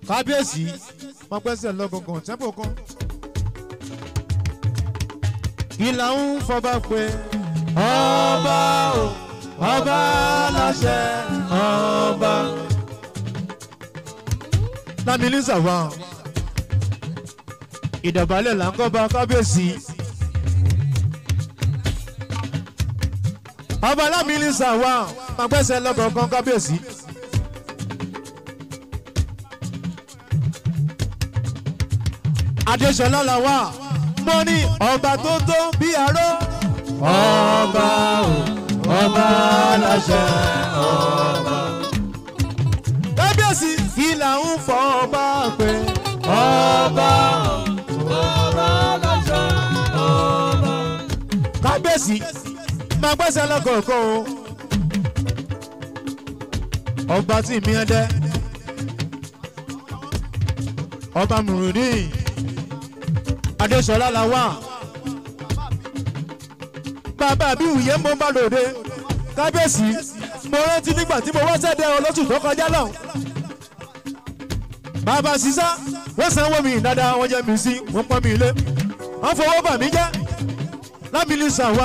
kábíyèsí máa pẹ́sẹ̀ lọ́gọ̀gàn tẹ́pò kan. ìlà ń fọba pé ọba o ọba láṣẹ ọba. lámìlí sàwà ìdọ̀bálẹ̀ là ń kọ́ bá kábíyèsí. ọba lámìlí sàwà máa pẹ́sẹ̀ lọ́gọ̀gàn kábíyèsí. adéṣọlá la wà mo ní ọba tó tó bí aró. ọba o ọba láṣẹ ọba. kábíyèsí ìlà ń fọ ọba pé ọba o ọba láṣẹ ọba. kábíyèsí máa gbẹ́sẹ̀ lọ́kọ̀ọ̀kan o. ọba tí mi ẹ dẹ́ ọba mùrùdín adéṣọlá la wà bàbá mi wùyẹ́ mo bá lòde kábíyèsí mo rántí nígbà tí mo wá sẹ́dẹ̀ olóṣù tó kọjá lọ. bàbá sísá wọ́n sanwó mi dáadáa wọ́n jẹ́ mi sí wọ́n pọ́n mi ilé wọ́n fowó bà mí jẹ́ lábìlì sàwà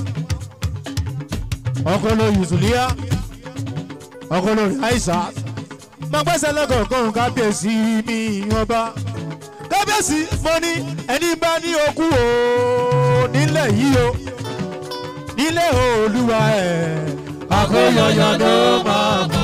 ọkọ lóyún ìsúlíyà ọkọ lórí àìsà máa gbẹ́sẹ̀ lẹ́kọ̀ọ̀kan kábíyèsí mi ọba kábíyèsí mo ní ẹni bá ní okú o nílẹ̀ yìí o nílẹ̀ olúwa ẹ̀ àkóyọyọ ló máa bọ̀.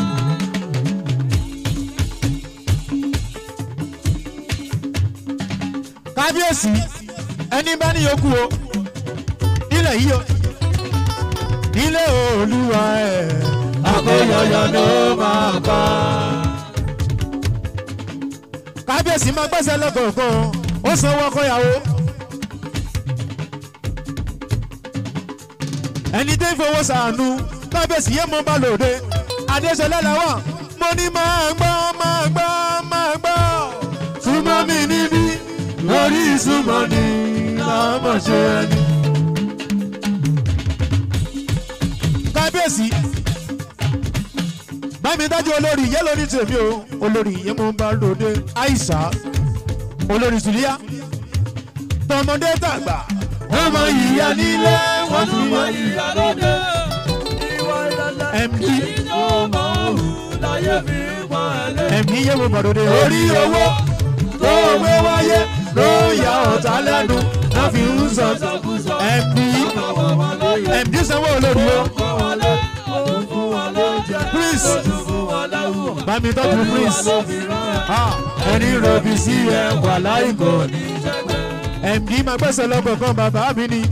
kábíyèsí ẹni bá ní okú o nílẹ̀ yìí o nílẹ̀ olúwa ẹ̀ àkóyọyọ ló máa bọ̀ kábíyèsí máa gbẹ́sẹ̀ lọ́kọ̀ọ̀kan ó sanwó ọkọ̀yàwó. ẹni tó ń fowó sàánú kábíyèsí yé mọ́ bá lòde adéṣọlá làwọn mo ní máa gbọ́ máa gbọ́ máa gbọ́. súnmọ́ mi níbí lórí ìsúnmọ́ ni láàmọ̀ ṣe ẹni. kábíyèsí bámi dájú olórí yẹ lórí tèmi o olórí yẹ mo bá lòde àìsà olórí sùlíà tọmọdé tàgbà wọn mọ ìyá nílé wọn tún mọ ìyá lóde md md yẹ mo bá lòde orí owó tó owó wáyé ló yà ọ̀tá lẹ́nu náà fi ń sọ md md sanwó olórí o prince bami tọ́jú prince ẹni rọ̀bì sí ẹ wà láìkò md máa gbẹ́sẹ̀ lọ́kọ̀ọ̀kan bàbá mi ni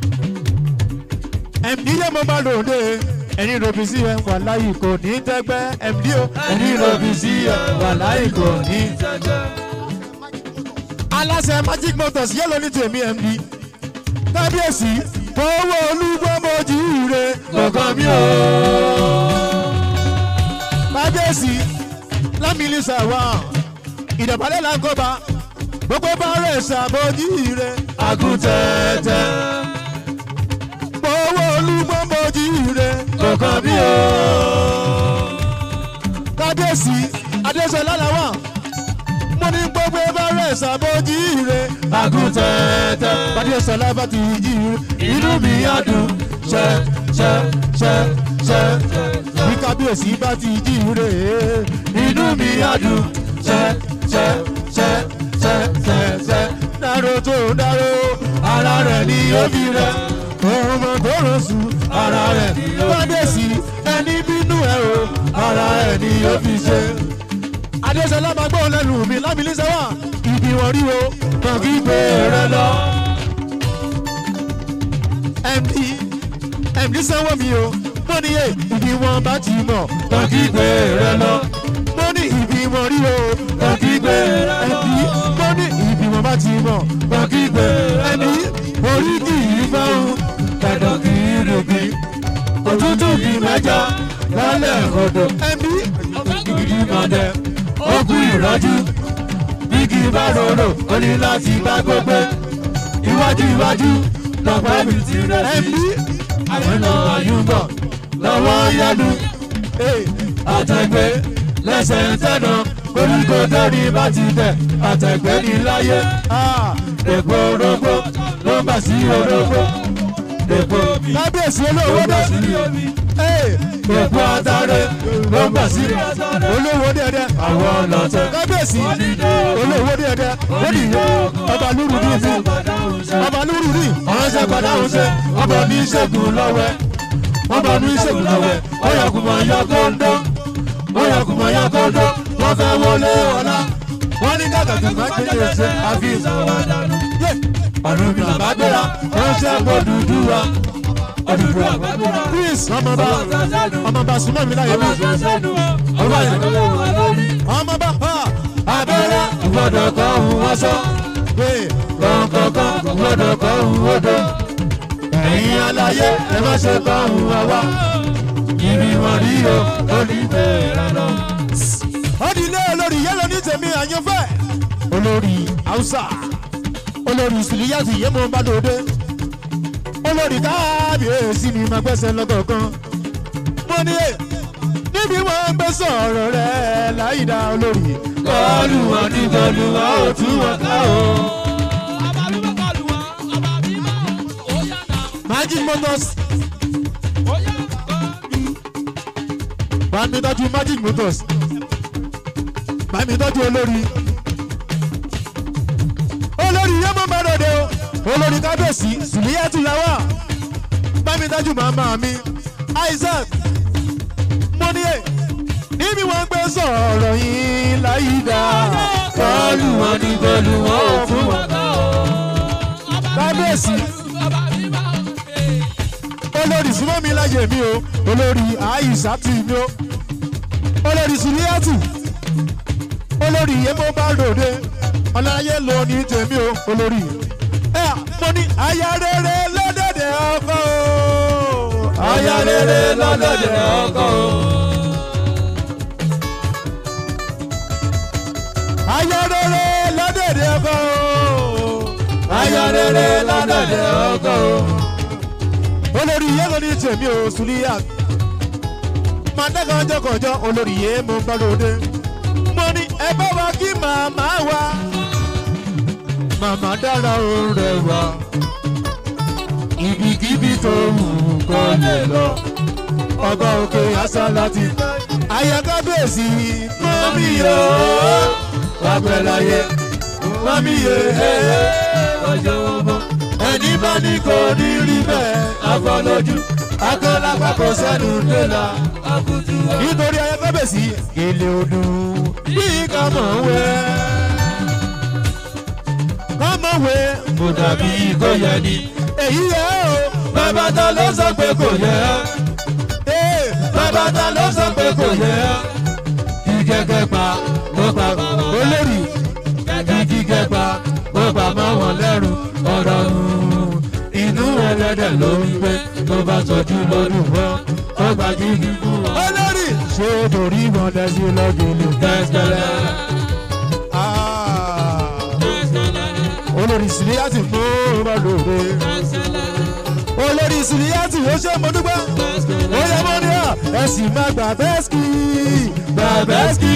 md yẹ mo máa lòde ẹni rọ̀bì sí ẹ wà láìkò ní tẹ́gbẹ́ md o ẹni rọ̀bì sí ẹ wà láìkò ní. aláṣẹ magic motors yẹ lóní tèmi md kábíyèsí owó olúgbọ́mọjú rẹ kọ̀ọ̀kan mi ò kábíyèsí lámìlí sàwà ìdàbálẹ̀ làǹkọ́ba gbogbo bá rẹ̀ ṣàbọ̀jì rẹ̀ àgùntẹ̀tẹ̀ owó olúgbọ́mọjì rẹ̀ kọ̀ọ̀kan bí o. kábíyèsí adéṣọlá làwà mo ní gbogbo bá rẹ̀ ṣàbọ̀jì rẹ̀ àgùntẹ̀tẹ̀ adéṣọlá bá ti jí rẹ̀ inú mi á dùn ṣẹ ṣẹ ṣẹ ṣẹ bí kábíyèsí bá ti jí rè é inú mi á dùn ṣẹ ṣẹ ṣẹ ṣẹ ṣẹ ṣẹ dáró tó dáró ara rẹ̀ ni ó fi rẹ̀ òun mọ̀ tó rọ̀ sùn ara rẹ̀ kábíyèsí ẹni bínú ẹ̀ o ara rẹ̀ ni ó fi ṣe. adéṣọlá máa gbọ́ lẹ́nu mi lámìlí sẹ́wà ìbí wọn rí o kàn kí gbé rẹ lọ. md md sanwó mi o mo ní yé ibi wọn bá ti mọ̀ kàn kí gbé rẹ lọ. mo ní ibi wọn rí o kàn kí gbé ẹbí mo ní ibi wọn bá ti mọ̀ kàn kí gbé ẹbí orí kì í fẹ́ràn kẹ̀dọ̀ kì í rògbì òtútù kì í mẹ́jọ lálẹ́ odò ẹbí ìdí mọ̀dẹ ókú ìrọ́jú bí kì í bá rorò ó ní láti bá gbogbo iwájú iwájú lọ́pọ̀ mi ti rẹ̀ sí àwọn náà yúbọ̀ lọ́wọ́ yẹnu àtẹ̀gbẹ́ lẹ́sẹ̀ ń tẹ̀nà oríko dẹ́rì bá ti tẹ̀ àtẹ̀gbẹ́ ní láyé. èpo orógbó ló ń bà sí orógbó. èpo kábíyèsí olówó dé. èpo àtàrẹ ló ń bà sí olówó dẹ́dẹ́. àwọn ọlọ́tẹ̀ kábíyèsí olówó dẹ́dẹ́. ó nìyó ọba lúrù ní ìfún ọba lúrù ní. ọ̀rọ̀ ṣe padà ń ṣe ọba ní ìṣègùn lọ́wẹ́ ọba ní ìṣègùn lọ́wẹ́ ọ̀yọ̀kùnmọ̀ yọ kóńdó ọ̀yọ̀kùnmọ̀ yọ kóńdó wọ́n fẹ́ wọlé ọ̀la wọ́n ní kàkàkì máa ń gbé ṣe àfi ọ̀run mi àbá gbéra wọ́n ṣe àpò dúdú wa ọ̀dùdú àgbàgbéra. chris ọmọba ọmọba súnmọ́ mi láyé mi ọba yẹn ọmọba abẹ́rẹ́ gbọ́dọ̀ kọ́ ohun wọ́n sọ kọ̀ọ̀kọ̀ọ̀kan gbọ́dọ̀ kọ́ ohun odò ẹ̀yin aláyé ẹ má ṣe kọ́ ohun àwa ibi wọn rí o ó ní bẹ́ẹ̀ lọ. ó di ilé olórí yẹ́lò ní tèmi àyànfẹ́ olórí hausa olórí sùlíyàtì yémo bàdòdé olórí kábíyèsí ni màá gbẹ́sẹ̀ lọ́gọ̀ọ̀kan mo ní ẹ níbi wọn ń gbé sọ̀rọ̀ rẹ̀ láyìídá olórí. kọlu wọn ní kọlu wọn ò tún wọn ká o. magic motors bàmí tọ́jú magic motors bàmí tọ́jú olórí olórí yẹ́mọ̀ bàdòdé o olórí kábíyèsí sùlíyàtì làwà bàmí tọ́jú màmá mi isaac mọ́níyè níbi wọn gbé sọ̀rọ̀ yìí láyìídá kọlu wọn ní kọlu wọn ò fún wọn kábíyèsí olórí súnmọ́ mi láyè mi o olórí àìsàtì mi o olórí sùlíyàtì olórí yẹmọ bá lòde ọláyé ló ní tèmi o olórí ẹ mo ní aya rere lọ́dẹ̀dẹ̀ ọkọ o aya rere lọ́dẹ̀dẹ̀ ọkọ o. aya rere lọ́dẹ̀dẹ̀ ọkọ o aya rere lọ́dẹ̀dẹ̀ ọkọ o olórí yẹn ló ní tèmi ò sùlíyà màdàkàn jọkànjọ olórí yẹn mo bá lóde mo ní ẹ bá wa kí màmá wa màmá dára ó rẹwà ibikíbi tó wù kó lè lọ ọba òkè àṣà láti ayakabeesi mọ́mí yóò wàgbẹ́láyé mọ́mí yóò ọjọ́ wọn bọ́ ẹni bá ní kò ní rí bẹ́ẹ̀ afọlójú akọ́lápá kò sẹ́nu délà nítorí ayakabeesi gèlè odò bí kàmọ̀ wẹ́ kàmọ̀ wẹ́ kò dàbí kò yẹ ni èyí yẹ o bàbá ta ló sọ pé kò yẹ bàbá ta ló sọ pé kò yẹ kí gẹ́gẹ́ pa ló pa olórí kí gẹ́gẹ́ pa ló pa mọ́ wọn lẹ́rù ọ̀rọ̀ inú ẹlẹ́dẹ̀ ló ń gbé tó bá tọ́jú lọ́dún wọn ó gba gígí fún wọn. olórí ṣé torí wọn dẹ́sí lọ́gìnlù kẹ́sìkẹ́lẹ́. olórí sílíyàtì mú ọmọdé olórí sílíyàtì ó ṣe mo dúpẹ́ ó yẹ mọ́ ní à ẹ sì máa gbà bẹ́ẹ̀sì gbà bẹ́ẹ̀sì.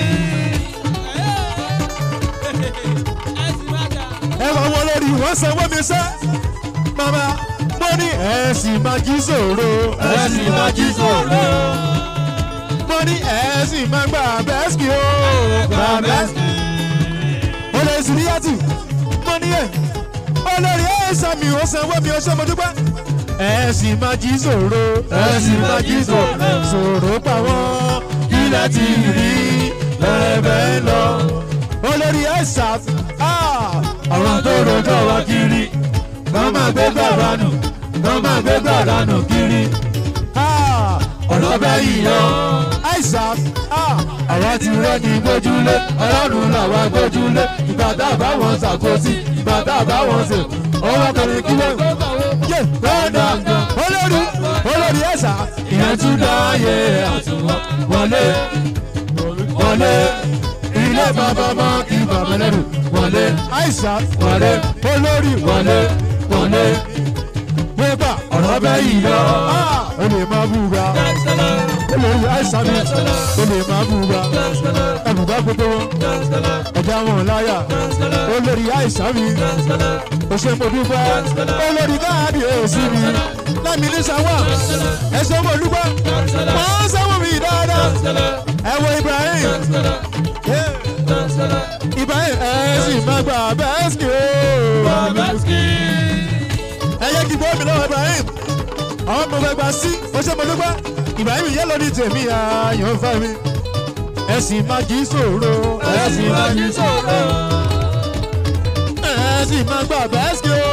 ẹ wọ wọn lórí wọn sanwó mi sẹ́ mama mo ní ẹ sì máa jí sòro ẹ sì máa jí sòro mo ní ẹ sì máa gbà bẹ́ẹ̀sì o gbà bẹ́ẹ̀sì. olórí sílíyàtì mo ní ẹ olórí ẹ sàmì ó sanwó mi ó ṣe mo dúpẹ́ ẹ sì máa jí sòro ẹ sì máa jí sòro sòro pa wọ́n ilẹ̀ ti rí lẹ́ẹ̀bẹ̀ lọ. olórí ẹ̀sà àwọn tó rojọ́ wa kiri kọ́ máa gbé gbàrà nù kọ́ máa gbé gbàrà nù kiri. ọ̀rọ̀ bẹ́ yíyọ ẹ̀sà àwa ti rẹ́ ní gbójúlé ọlọ́run làwa gbójúlé ìgbà tá a bá wọn ṣàkóso ìgbà tá a bá wọn ṣèkú ọwọ́ kọrin kí wọ́n yé gbọ́dọ̀ olórí olórí ẹ̀sà ìyẹn tún dá ayé àtúwọ̀ wọlé wọlé ilé bàbá bá kí bàbá lẹ́rù wọlé àìsà wọlé olórí wọlé wọlé pépà ọ̀rọ̀ ọ̀rọ̀ bẹ́ẹ̀ yìí lọ ó lè má búra olórí àìsàn mi ó lè má búra ẹ̀bùbá gbogbo wọn ẹ̀dá wọn láyà olórí àìsàn mi ó ṣe mo dúpẹ́ olórí káàdì èsì mi lámì ní sáwà ẹ̀sọ́ mo dúpẹ́ wọ́n sáwọ́ mi dáadáa ẹ̀wọ̀ Ibrahim Ibrahim ẹ̀ sì má gbà bẹ́ẹ̀sì o ẹ yẹ kí bọ́ọ̀mì lọ́wọ́ Ibrahim àwọn ọmọ ẹgbàá sí ó ṣe mo dúpẹ́ Ibrahim yẹ lórí tèmi ààyàn fẹ́ mi ẹ sì má jí sòro ẹ sì má jí sòro ẹ sì má gbà bẹ́ẹ̀sì o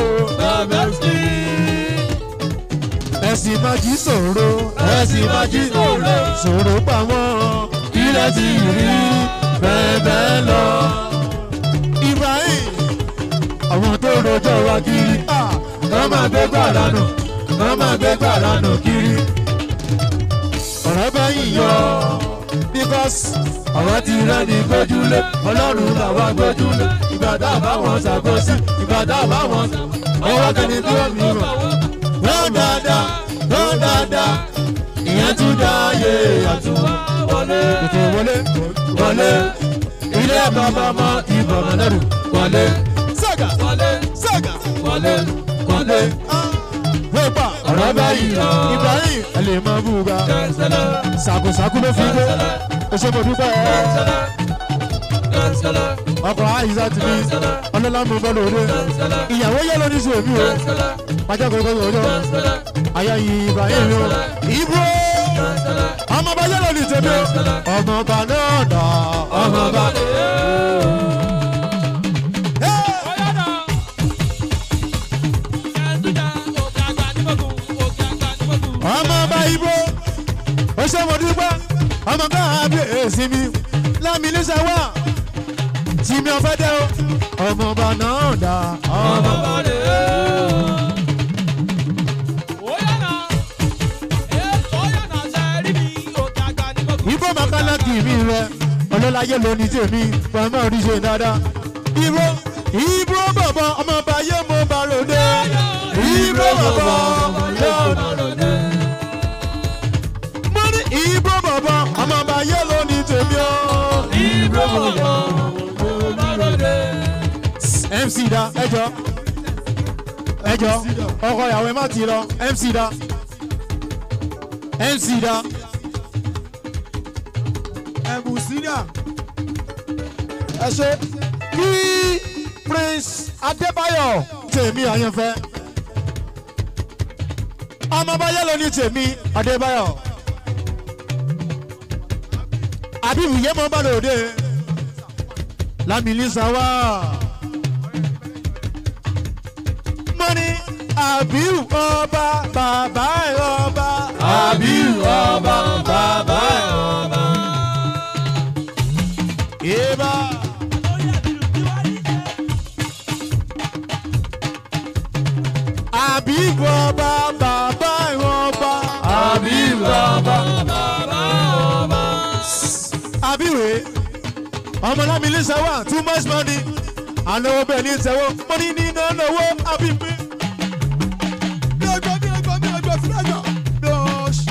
ẹ sì má jí sòro ẹ sì má jí sòro sòro pa wọ́n ilẹ̀ ti rí bẹ́ẹ̀ bẹ́ẹ̀ lọ Ibrahim àwọn tó rojọ́ wa kiri kọ́ máa gbé gbàrà nù kọ́ máa gbé gbàrà nù kiri ọ̀rọ̀ bá yìí yọ because ọ̀rọ̀ ti rẹ́ ní gbójúlé ọlọ́run làwa gbójúlé ìgbà tá a bá wọn ṣàkóso ìgbà tá a bá wọn ọwọ́ kẹ́ni tí ó mi mọ̀ gbọ́n dáadáa gbọ́n dáadáa ìyẹn tún dá ayé àtúwọ́ wọlé tètè wọlé wọlé ilé bàbá mọ́ ìbọn mọ́lẹ́rù wọlé sàgà sàgà wọlé wọlé. Wípà ọ̀rọ̀ báyìí Ibrahim ẹ lè máa búra. Sàkósàkó ló fi dé. Oṣù mo dúpẹ́. Ọkọ̀ àyíṣà ti ní ọlọ́lá mú bọ́ lóde. Ìyàwó yẹ lóní sí òbí o. Pàjá kò kọ́ ọjọ́. Aya yìí Ibrahim o. Ibro. Ọmọ ọba yẹ lóní tèmi o. Ọmọ ọba náà dà. Ọmọ ọba. ọmọ ọba ibo ó ṣe mo dúpẹ́ ọmọ káàbí èsì mi lámì níṣẹ́ wà tí mi ò fẹ́ dẹ́ o ọmọ ọba náà dá ọmọ ọba ibo makalaki mi rẹ ọlọ́láyé lóní tèmi pẹ̀lú oríṣi dáadáa ibo ibo bọ̀bọ̀ ọmọ ọba yé mo bá ròde ibo bọ̀bọ̀ yóò bá ròde ibro bọ̀bọ̀ ọmọ ọba yẹ ló ní tèmi o. ibro bọ̀bọ̀ mc da ẹjọ ẹjọ ọkọ ìyàwó ẹ má ti lọ mc da mc da. ẹ̀bù síríà ẹ ṣe kí prince adébáyọ̀ tèmi àyànfẹ́ ọmọ ọba yẹ ló ní tèmi adébáyọ̀ àbíbù yé mọ́ bá lòdì lámìlísà wá. mo ní àbíù ọba bàbá ẹ̀ ọba. àbíù ọba bàbá ẹ̀ ọba. yéèbá. àbíù ọba bàbá ẹ̀ ọba. àbíù ọba bàbá ẹ̀ ọba àbíwé ọmọlámi ní sẹ́wà too much money ànáwó bẹ́ẹ̀ ní sẹ́wọ́ money ní iná náwó àbíwé. bí ọjọ́ bí ọjọ́ bí ọjọ́ fúlájà lọ́ọ̀ṣì.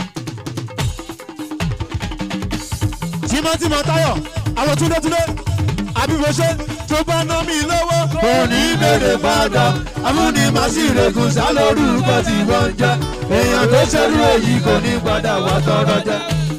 tímọ́tímọ́ táyọ̀ àwọn túndétúndé àbíwé ṣe tó bá ná mi lọ́wọ́. kò ní bèrè padà amúni màsíregun sálórúkọ tí wọ́n ń jẹ́ èèyàn tó ṣerú èyí kò ní padà wá tọrọ jẹ.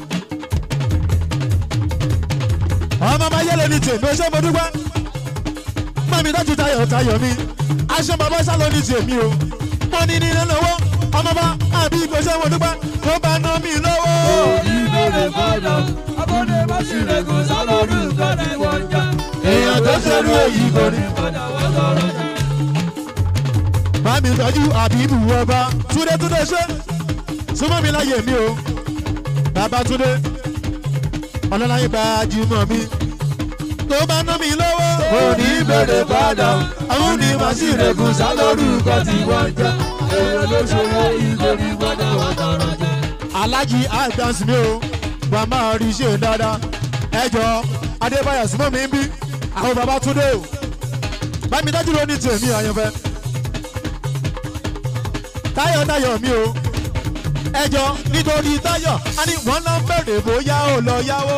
ọmọ bá yẹlẹ ní tèmi ó ṣe mo dúpẹ́ mọ́mi dájú tayọ̀ tayọ̀ mi aṣọ bàbá sálọ ní tèmi o mo ní ní lọ́wọ́ ọmọ bá àbí ipò ṣe mo dúpẹ́ tó bá ná mi lọ́wọ́. ìbéèrè fọdọ abọ́dé bá sì rẹ̀gùn sálọ́rù nǹkan tí wọ́n ń jà. èèyàn tó ṣerú èyí kò ní. padà wá sọ̀rọ̀ jà. mọ́mi tọ́jú àbí ibù ọba túndé túndé ṣe súnmọ́ mi láyé mi o bàbá túndé ọlọ́láyé gbajúmọ̀ mi tó bá ná mi lọ́wọ́. kò ní bèrè padà àwọn ní màsíregun sálọ́rù nǹkan tí wọ́n ń jà. èèyàn ló ṣòro yìí kò ní padà wá sọ̀rọ̀ jà. alájí àgbàsí mi o wà máa rí iṣẹ́ dáadáa ẹjọ́ adébáyọ̀ súnmọ́ mi ń bí àwọn bàbá túndé o bámi dájú ló ní tèmi àyànfẹ́. táyọ̀ táyọ̀ mi o ẹjọ́ nítorí táyọ̀ a ní wọ́n náà bẹ̀rẹ̀ bóyá ó lọ yáwó.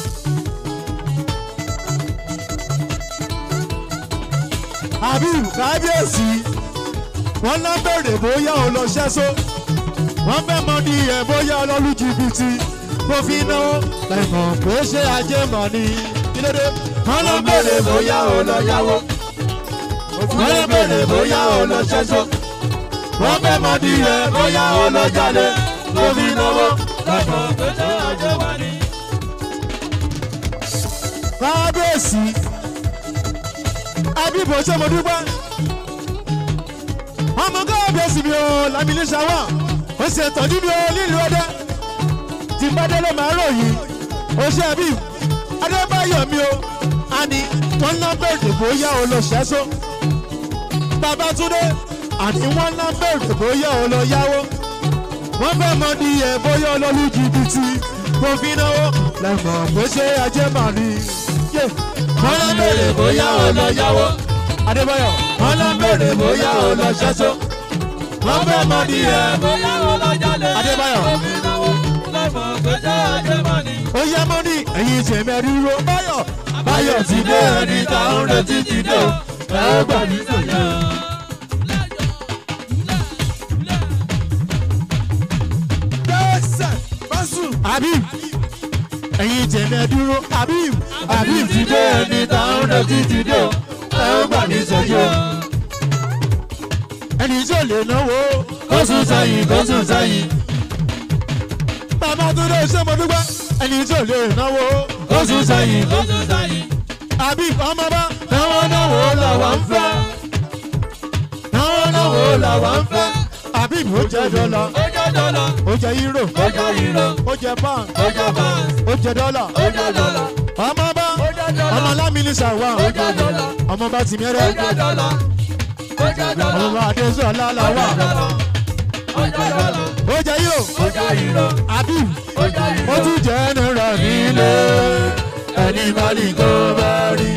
àbí kábíyèsí wọ́n náà bẹ̀rẹ̀ bóyá ó lọ ṣẹ́só wọ́n fẹ́ mọ ní ẹ̀ bóyá ọlọ́lú jìbìtì kò fi náwó lẹ́mọ̀ pé ṣé ajé mọ̀ ni kí ló dé wọ́n náà bẹ̀rẹ̀ bóyá ó lọ yáwó wọ́n náà bẹ̀rẹ̀ bóyá ó lọ ṣẹ́só wọ́n fẹ́ mọ ní ẹ̀ bóyá ó lọ jalè kò fi náwó lẹ́mọ̀ pé ṣé ajé mọ̀ ni. kábíyèsí abíbo ṣé mo dúpẹ́ ọmọ kábíyèsí mi ò lámìlí ṣàwọ̀ ó ṣe tọ́jú mi ò nílùú ọdẹ tí n bá dé ló máa ròyìn ó ṣe àbí adébáyọ̀ mi ò àní wọ́n ná bẹ̀rẹ̀ bóyá o lọ ṣẹ́só babatunde àní wọ́n ná bẹ̀rẹ̀ bóyá o lọ yáwó wọ́n fẹ́ mọ ní ẹ̀ bóyá o lọ lu jìbìtì kò fi náwó lẹ́mọ̀ pé ṣé ajé màá ní. wọ́n ná bẹ̀rẹ̀ bóyá o lọ yáwó adébáyọ̀ wọ́n ná bẹ̀rẹ̀ bóyá o lọ ṣẹ́só wọ́n fẹ́ mọ ní ẹ̀ bóyá ó lọ jalè. Adébáyọ̀. Omi náwó lẹ́mọ̀ pé ṣé ajé mọ̀ ni. ó yá mọ́ ní ẹ̀yìn tèmẹ́rí ro báyọ̀ Báyọ̀ ti dé ẹni tá ń retí ti dé o. Ẹ ó gbà ní sọ̀yà. dẹ́sẹ̀ báṣù habib ẹ̀yìn tèmẹ́rí ro habib Habib ti dé ẹni tá ń retí ti dé o. Ẹ ó gbà ní sọ̀yà. ẹni tí ò lè náwó Kó sùn sẹ́yìn, kó sùn sẹ́yìn. bàbá tó dé ṣé mo dúpẹ́ ẹni tí ò lè náwó Kó sùn sẹ́yìn, kó sùn sẹ́yìn. habib ọmọ bá Náwó náwó làwa ń fẹ́. Náwó náwó làwa ń fẹ́. habib ó jẹ dọ́là Ó jẹ́ dọ́là, ó jẹ euro ó jẹ́ euro, ó jẹ pound ó jẹ́ pound, ó jẹ dọ́là ó jẹ́ dọ́là, ọmọ bá ó jẹ́ dọ́là, ọmọ lámìlí ṣàwà ó jẹ́ dọ́là, ọmọ bá ti ó mẹ́rẹ́ jẹ́ dọ́là, ó jẹ́ dọ́là, ọmọ bá adéṣọ́ ó aláwà jẹ́ dọ́là, ó jẹ́ dọ́là, ó jẹ euro ó jẹ́ euro, habib ó jẹ́ ó euro. tún jẹ́ náírà nílé ẹni bá ní kó bá rí.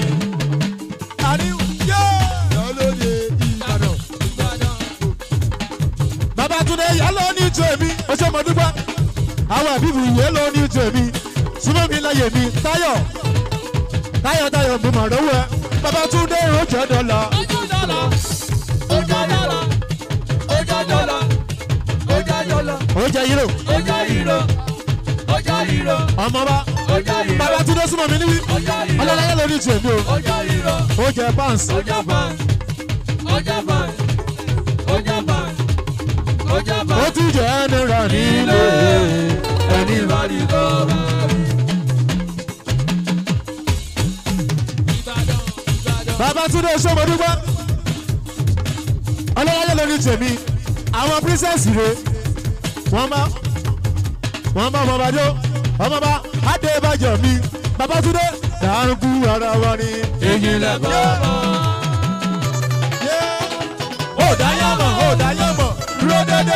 Babatunde yà ló ní tèmi ó ṣe mọ̀ dúpẹ́ àwọn àbíbù yẹ ló ní tèmi súnmọ́ mi láyè mi táyọ̀ táyọ̀ táyọ̀ mo mọ̀ lọ́wọ́ ẹ Babatunde ó jẹ́ dọ́là Ó jẹ́ dọ́là, ó jẹ́ dọ́là, ó jẹ́ dọ́là, ó jẹ́ dọ́là, ó jẹ́ euro ó jẹ́ euro, ó jẹ́ euro, ọmọ bá ó jẹ́ euro, Babatunde súnmọ́ mi níbí ó jẹ́ euro, ọlọ́láyé ló ní tèmi o ó jẹ́ euro. ó jẹ́ pounds Ọjà fan, ọjà fan, ọjà fan, ọjà ó fan. tún jẹ́ náírà nílé ẹni bá ní kó bá rí. Babatunde sọmọ dúpẹ́ ọlọ́láyé lórí tèmi àwọn princess rè wọ́n bá wọ́n bá ọmọ bàjọ́ ọmọ bá adébàjọ́ mi Babatunde dàrúkú ara wa ni. Èyí lẹ bọ́ bọ́. ó dáyàmọ̀ ó dáyàmọ̀ dúró dédé.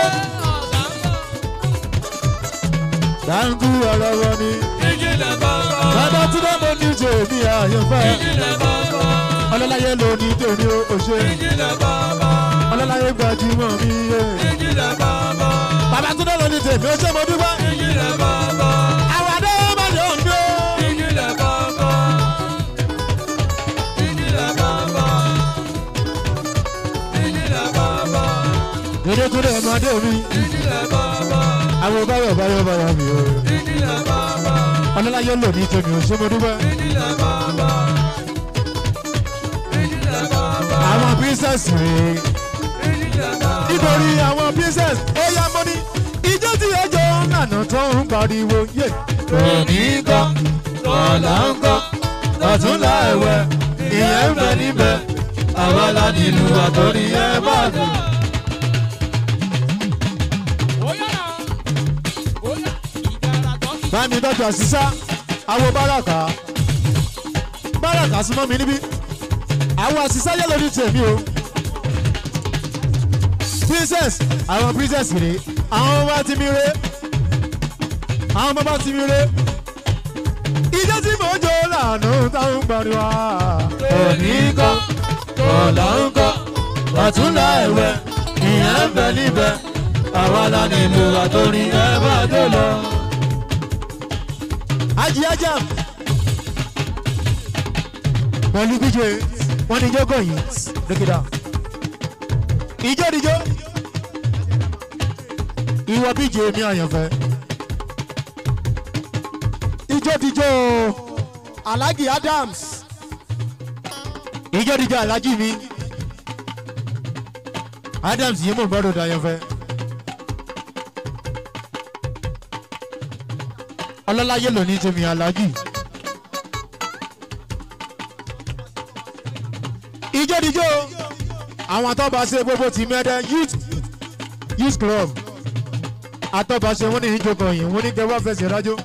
dàrúkú ara wa ni. Èyí lẹ bọ́ bọ́. Babatunde mo ní tèmi àyànfẹ́ Èyí lẹ bọ́ bọ́. ọlọ́láyé lóní tèmi ó ṣe Èyí lẹ bọ́ bọ́. ọlọ́láyé gbajúmọ̀ mi yé. Èyí lẹ bọ́ bọ́. Babatunde lóní tèmi ó ṣe mo dúpẹ́. Èyí lẹ bọ́ bọ́. àwọn adé máa yọ̀ ń dó. Èyí lẹ bọ́ bọ́. Èyí lẹ bọ́ bọ́. Èyí lẹ bọ́ bọ́. Dédékúndé ọmọdé mi, Èyí lẹ bọ́ bọ́. àwọn báyọ̀ báyọ̀ báyọ̀ mi o. Èyí lẹ bọ́ bọ́. Ọlọ́láyé lò ní tèmi ò ṣe mo dúpẹ́. Èyí lẹ bọ́ bọ́. Èyí lẹ bọ́ bọ́. Àwọn princess rèé. Èyí lẹ bọ́ bọ́. Nítorí àwọn princess ó yá mọ́ ní. Ìjọ tí ẹjọ́ nànà tó ń pariwo yé. òní kọ́ ọ̀la ń kọ́ lọ́túnla ẹ̀wẹ̀ ìyẹn ń bẹ níbẹ̀ àwa la nílùú àtọ́rí ẹ̀ bá dùn. Bámi dọ́jú àṣìṣá, àwọn báràkà. Báràkà súnmọ́ mi níbí. Àwọn àṣìṣá yẹ lórí tèmi o. Princess, àwọn princess rèé. Àwọn ọmọ bá ti mi ré. Àwọn ọmọ bá ti mi ré. Ìjọ tí mò ń jó lànà táwọn gbàdúrà. òní kọ́ ọ̀la ń kọ́ lọ́túnla ẹ̀wẹ̀ ìyẹn ń bẹ bẹ níbẹ̀ àwa la nílùú àtòrin ẹ bá tó lọ. Ají ajá. Pẹ̀lú bíjè wọ́n ní jókòó yìí dókítà. Ìjó dijó. Ìwọ bíjè mi àyànfẹ́. Ìjó dijó Alhaji Adams. Ìjó dijó Alhaji mi. Adams yìí mò ń gbọ́dọ̀ dàyànfẹ́. ọlọ́láyé ló ní tèmi aláàjì. ìjódijó àwọn atọ́baṣe gbogbo ti mẹ́rẹ́ youth youth club atọ́baṣe wọ́n ní ìjókòó yìí wọ́n ní kẹwàá fẹsẹ̀ rájò.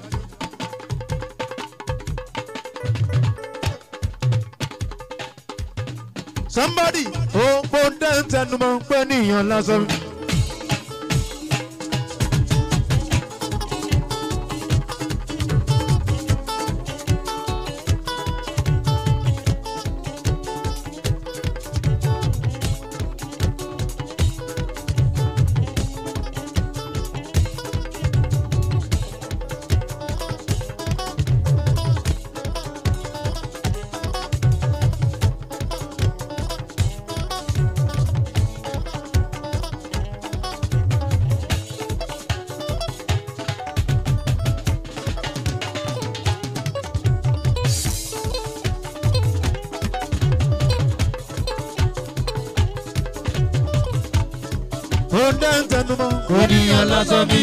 somebody ó pọ́ńdé ń tẹnumọ́ pé níyàn lásán. pọ́ńdé ń tẹnumọ́ pé oníyan lásán mi.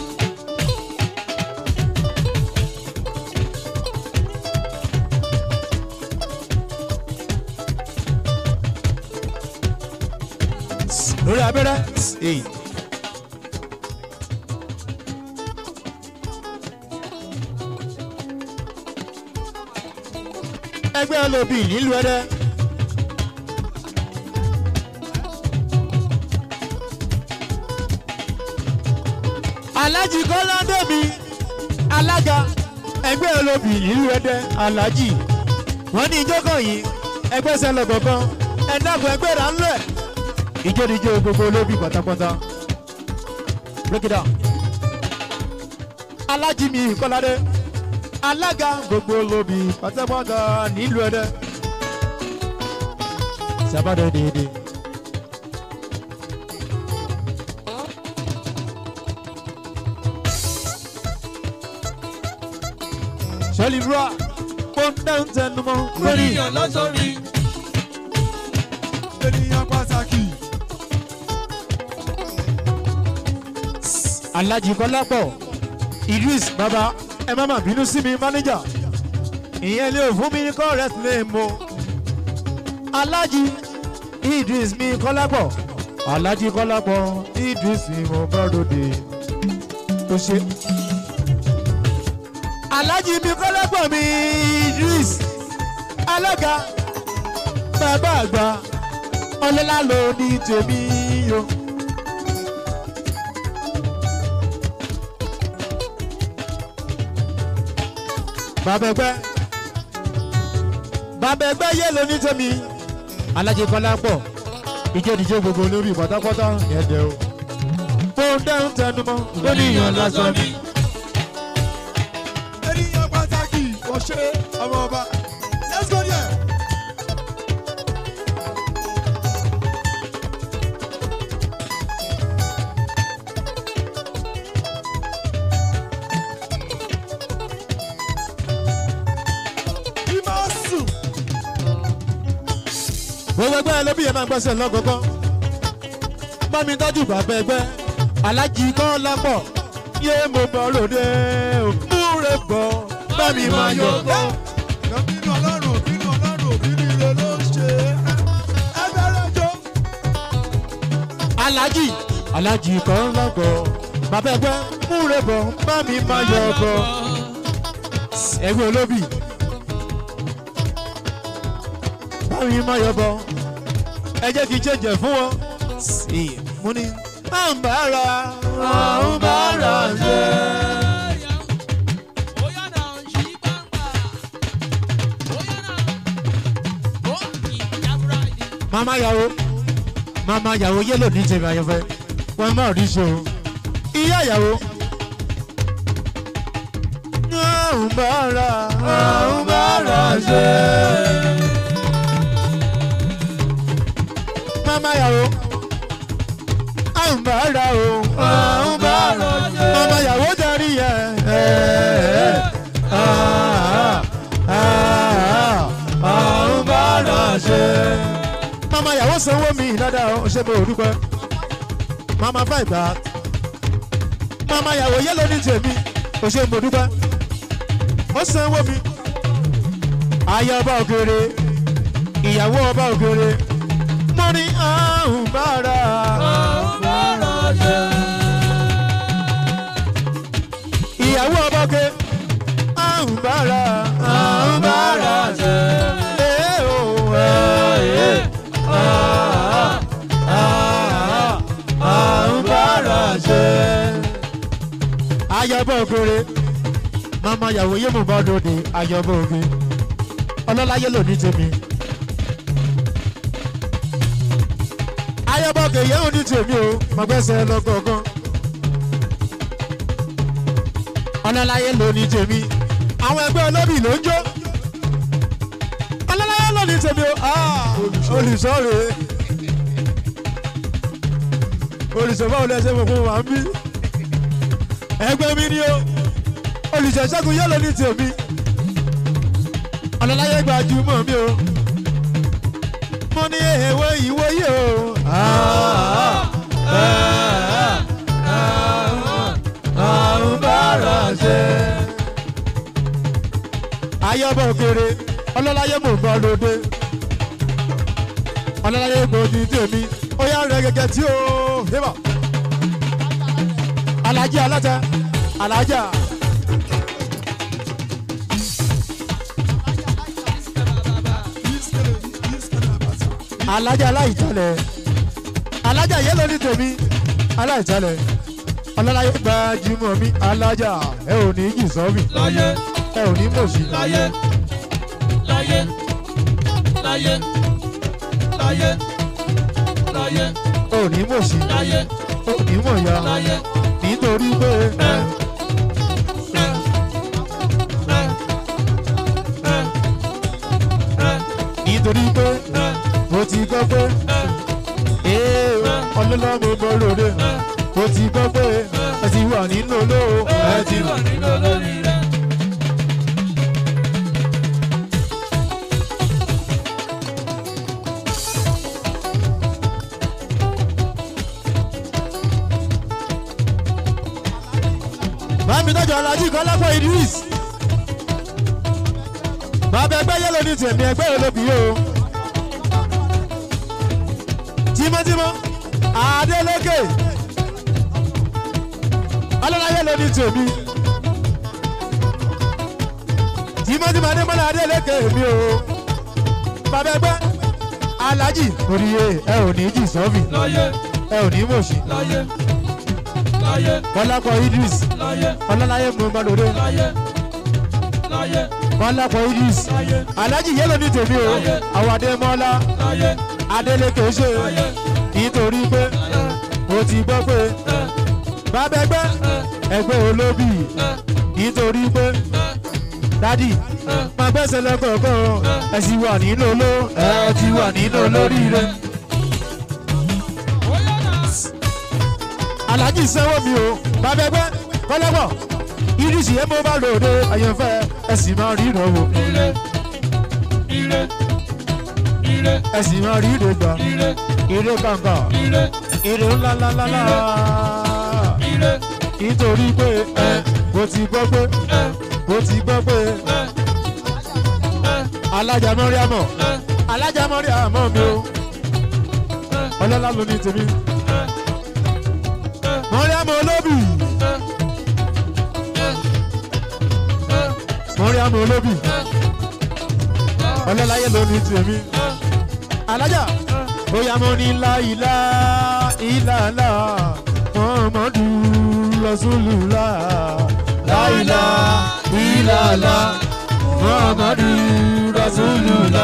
lórí abẹ́rẹ́. èyí. ẹgbẹ́ olóbì nílùú ẹ̀dẹ́. alájì kọ́ládé mi alága ẹgbẹ́ olóbì nílùú ẹ̀dẹ́ alájì wọ́n ní ìjókòó yìí ẹgbẹ́ sẹ́lẹ̀ kọ̀ọ̀kan ẹ̀dàgbọ́ ẹgbẹ́ rà ń lẹ̀ ìjódìjó gbogbo olóbì pátápátá break it down. alájìmí kọ́ládé alága gbogbo olóbì pátápátá nílùú ẹ̀dẹ́ sábàdé déédéé. sọ́lì búra pọ́ńdà ń tẹnumọ́ lórí. oníyan lásán mi. ènìyàn pàtàkì. alhaji kọlápọ̀ idris baba ẹ má má bínú sí mi mánéjà ìyẹn lè fún mi ní correct name o alhaji idris mi kọlápọ̀ alhaji kọlápọ̀ idris mi mo bá ròde tó ṣe. alhaji mi kọlápọ̀ mi idris alága bàbá àgbà ọlọ́lá ló ní tèmi o. bàbá ẹgbẹ́ bàbá ẹgbẹ́ yé lóní tèmi alájẹ kọlá pọ̀ ìjẹ́díjẹ́ gbogbo olórí pátápátá ẹ̀dẹ̀ o tó ń dẹ́ ń tẹnumọ́ oníyan lásán mi. ènìyàn pàtàkì. ọ̀ṣẹ́ ọmọ ọba. let's go there. Imasu. gbogbo ẹgbẹ́ lóbi yẹn máa ń gbẹ́sẹ̀ lọ́gọ́gọ́ bá mi tọ́jú bàbá ẹgbẹ́ alájì kan lápọ̀ yé mo bọ̀ lóde o múre bọ̀ bá mi máa yọ bọ̀. Bínú ọlọ́run, bínú ọlọ́run, bínú ire ló ń ṣe. Ẹ bẹ̀rẹ̀ jó. alájì alájì kan lápọ̀ bàbá ẹgbẹ́ múre bọ̀ bá mi máa yọ bọ̀. ẹgbẹ́ olóbì bá mi máa yọ bọ̀ ẹ jẹ́ kí n jẹ́jẹ̀ fún wọn. mo ní à ń bára à ń bára jẹ́. mama yàwó mama yàwó yẹlò ní tèmi àyànfẹ́ wọ́n má rí ṣe o ìyá ìyàwó. àwọn bára àwọn bára ṣe. mama ìyàwó àwọn bára o àwọn bára ṣe. mama ìyàwó darí yẹ. àwọn bára ṣe. mama ìyàwó sanwó mi dáadáa ó ṣe bó o dúpẹ́ mama five back mama yàwó yẹlò ní tèmi kò ṣe mo dúpẹ́ ó sanwó mi aya ọba òkèrè ìyàwó ọba òkèrè mo ní àrùn bára ìyàwó ọba òkè àrùn bára àrùn bára ee o ee ah ah àrùn bára ṣe. ayọ̀bọ̀ ògèrè mama yàwó yé mo bá lóde ayọ̀bọ̀ ògè ọlọ́láyé lò ní tèmi. ayọ̀bọ̀ ògè yẹ́wò ní tèmi o mo gbẹ́sẹ̀ lọ́gọ̀ọ̀kan. ọlọ́láyé lò ní tèmi àwọn ẹgbẹ́ olóbì ló ń jó. ọlọ́láyé lò ní tèmi o olùsọ̀rọ̀ olùsọ̀bá ò lẹ́sẹ̀ mọ̀ fún wa ń bí. ẹgbẹ́ mi ni ó olùsọ̀ṣẹ́gun yẹ́lò ní tèmi. ọlọ́láyé gbajúmọ̀ mi o. mo ní èèwọ̀ ìwọ yìí o. àrùn bára ṣe. ayọ́bọ̀ kéré ọlọ́láyé mò ń bọ́ lóde. ọlọ́láyé gbòdì tèmi ó yá rẹ gẹ́gẹ́ tí ó hébà alájí aláta alájà alájà aláìjalẹ̀ alájà yẹlẹ ní tèmi aláìjalẹ̀ ọlọ́láyé gbajúmọ̀ mi alájà ẹ ò ní jì sọ́ọ̀mì láyé ẹ ò ní mọ̀ọ́sì láyé láyé láyé láyé láyé ẹ ò ní mọ̀ọ́sì láyé ẹ ò ní mọ̀ọ́yà láyé nítorí pé ẹ ẹ ẹ ẹ ẹ nítorí pé ẹ mo ti gbọ́ pé ee ọlọ́lá mo bọ́ lóde mo ti gbọ́ pé ẹ ti wà nínú olówó ẹ ti wà. nínú olórí rẹ. Bámi tọ́jú Alájí Kọ́lápọ̀ Idris. Bàbá ẹgbẹ́ yẹ́lò ní tèmi ẹgbẹ́ olóbì yìí o. Tímọ́tímọ́, Adélékè. Ọlọ́lá yẹ́lò ní tèmi. Tímọ́tímọ́ Adémọ́lá Adélékè mi o. Bàbá ẹgbẹ́ Alájí Oríye ẹ ò ní jì sọ́ọ̀bì láyé ẹ ò ní mọ̀ọ́sì. láyé láyé Kọ́lápọ̀ Idris. láyé Ọlọ́láyé mo bá lóde. láyé láyé Kọ́lápọ̀ Idris. láyé Alájí yẹ́lò ní tèmi o. Láyé. Àwọn Adémọ́lá. láyé Adélékè ṣe láyé nítorí pé mo ti gbọ́ pé ẹ bàbá ẹgbẹ́ ẹ ẹgbẹ́ olóbì ẹ nítorí pé ẹ dádì ẹ. máa gbẹ́sẹ̀ lọ́kọ̀ọ̀kan ẹ sì wà nínú oló ẹ ti wà nínú olóríire. Aláàjì sanwó mi o bàbá ẹgbẹ́ kọ́lọ́pọ̀ ìrísí ẹ mo bá lòde àyànfẹ́ ẹ sì máa rí ìrànwọ́ ire ire ire ẹ sì máa rí ìrègbà ire ìrè kàǹkà ire ìrè ńláńláńlá ire nítorí pé ẹ mo ti gbọ́ pé ẹ mo ti gbọ́ pé ẹ ẹ alájà mọ́ríàmọ̀ ẹ alájà mọ́ríàmọ̀ mi o ọlọ́lá ló ní tèmi mọ́ríàmọ̀ olóbì mọ́ríàmọ̀ olóbì ọlọ́láyé ló ní tèmi alájà bóyá mo ní láìlá ìlàlá mọ́mọ́dù lọ́sùlùlá láìlá ìlàlá mọ́mọ́dù lọ́sùlùlá.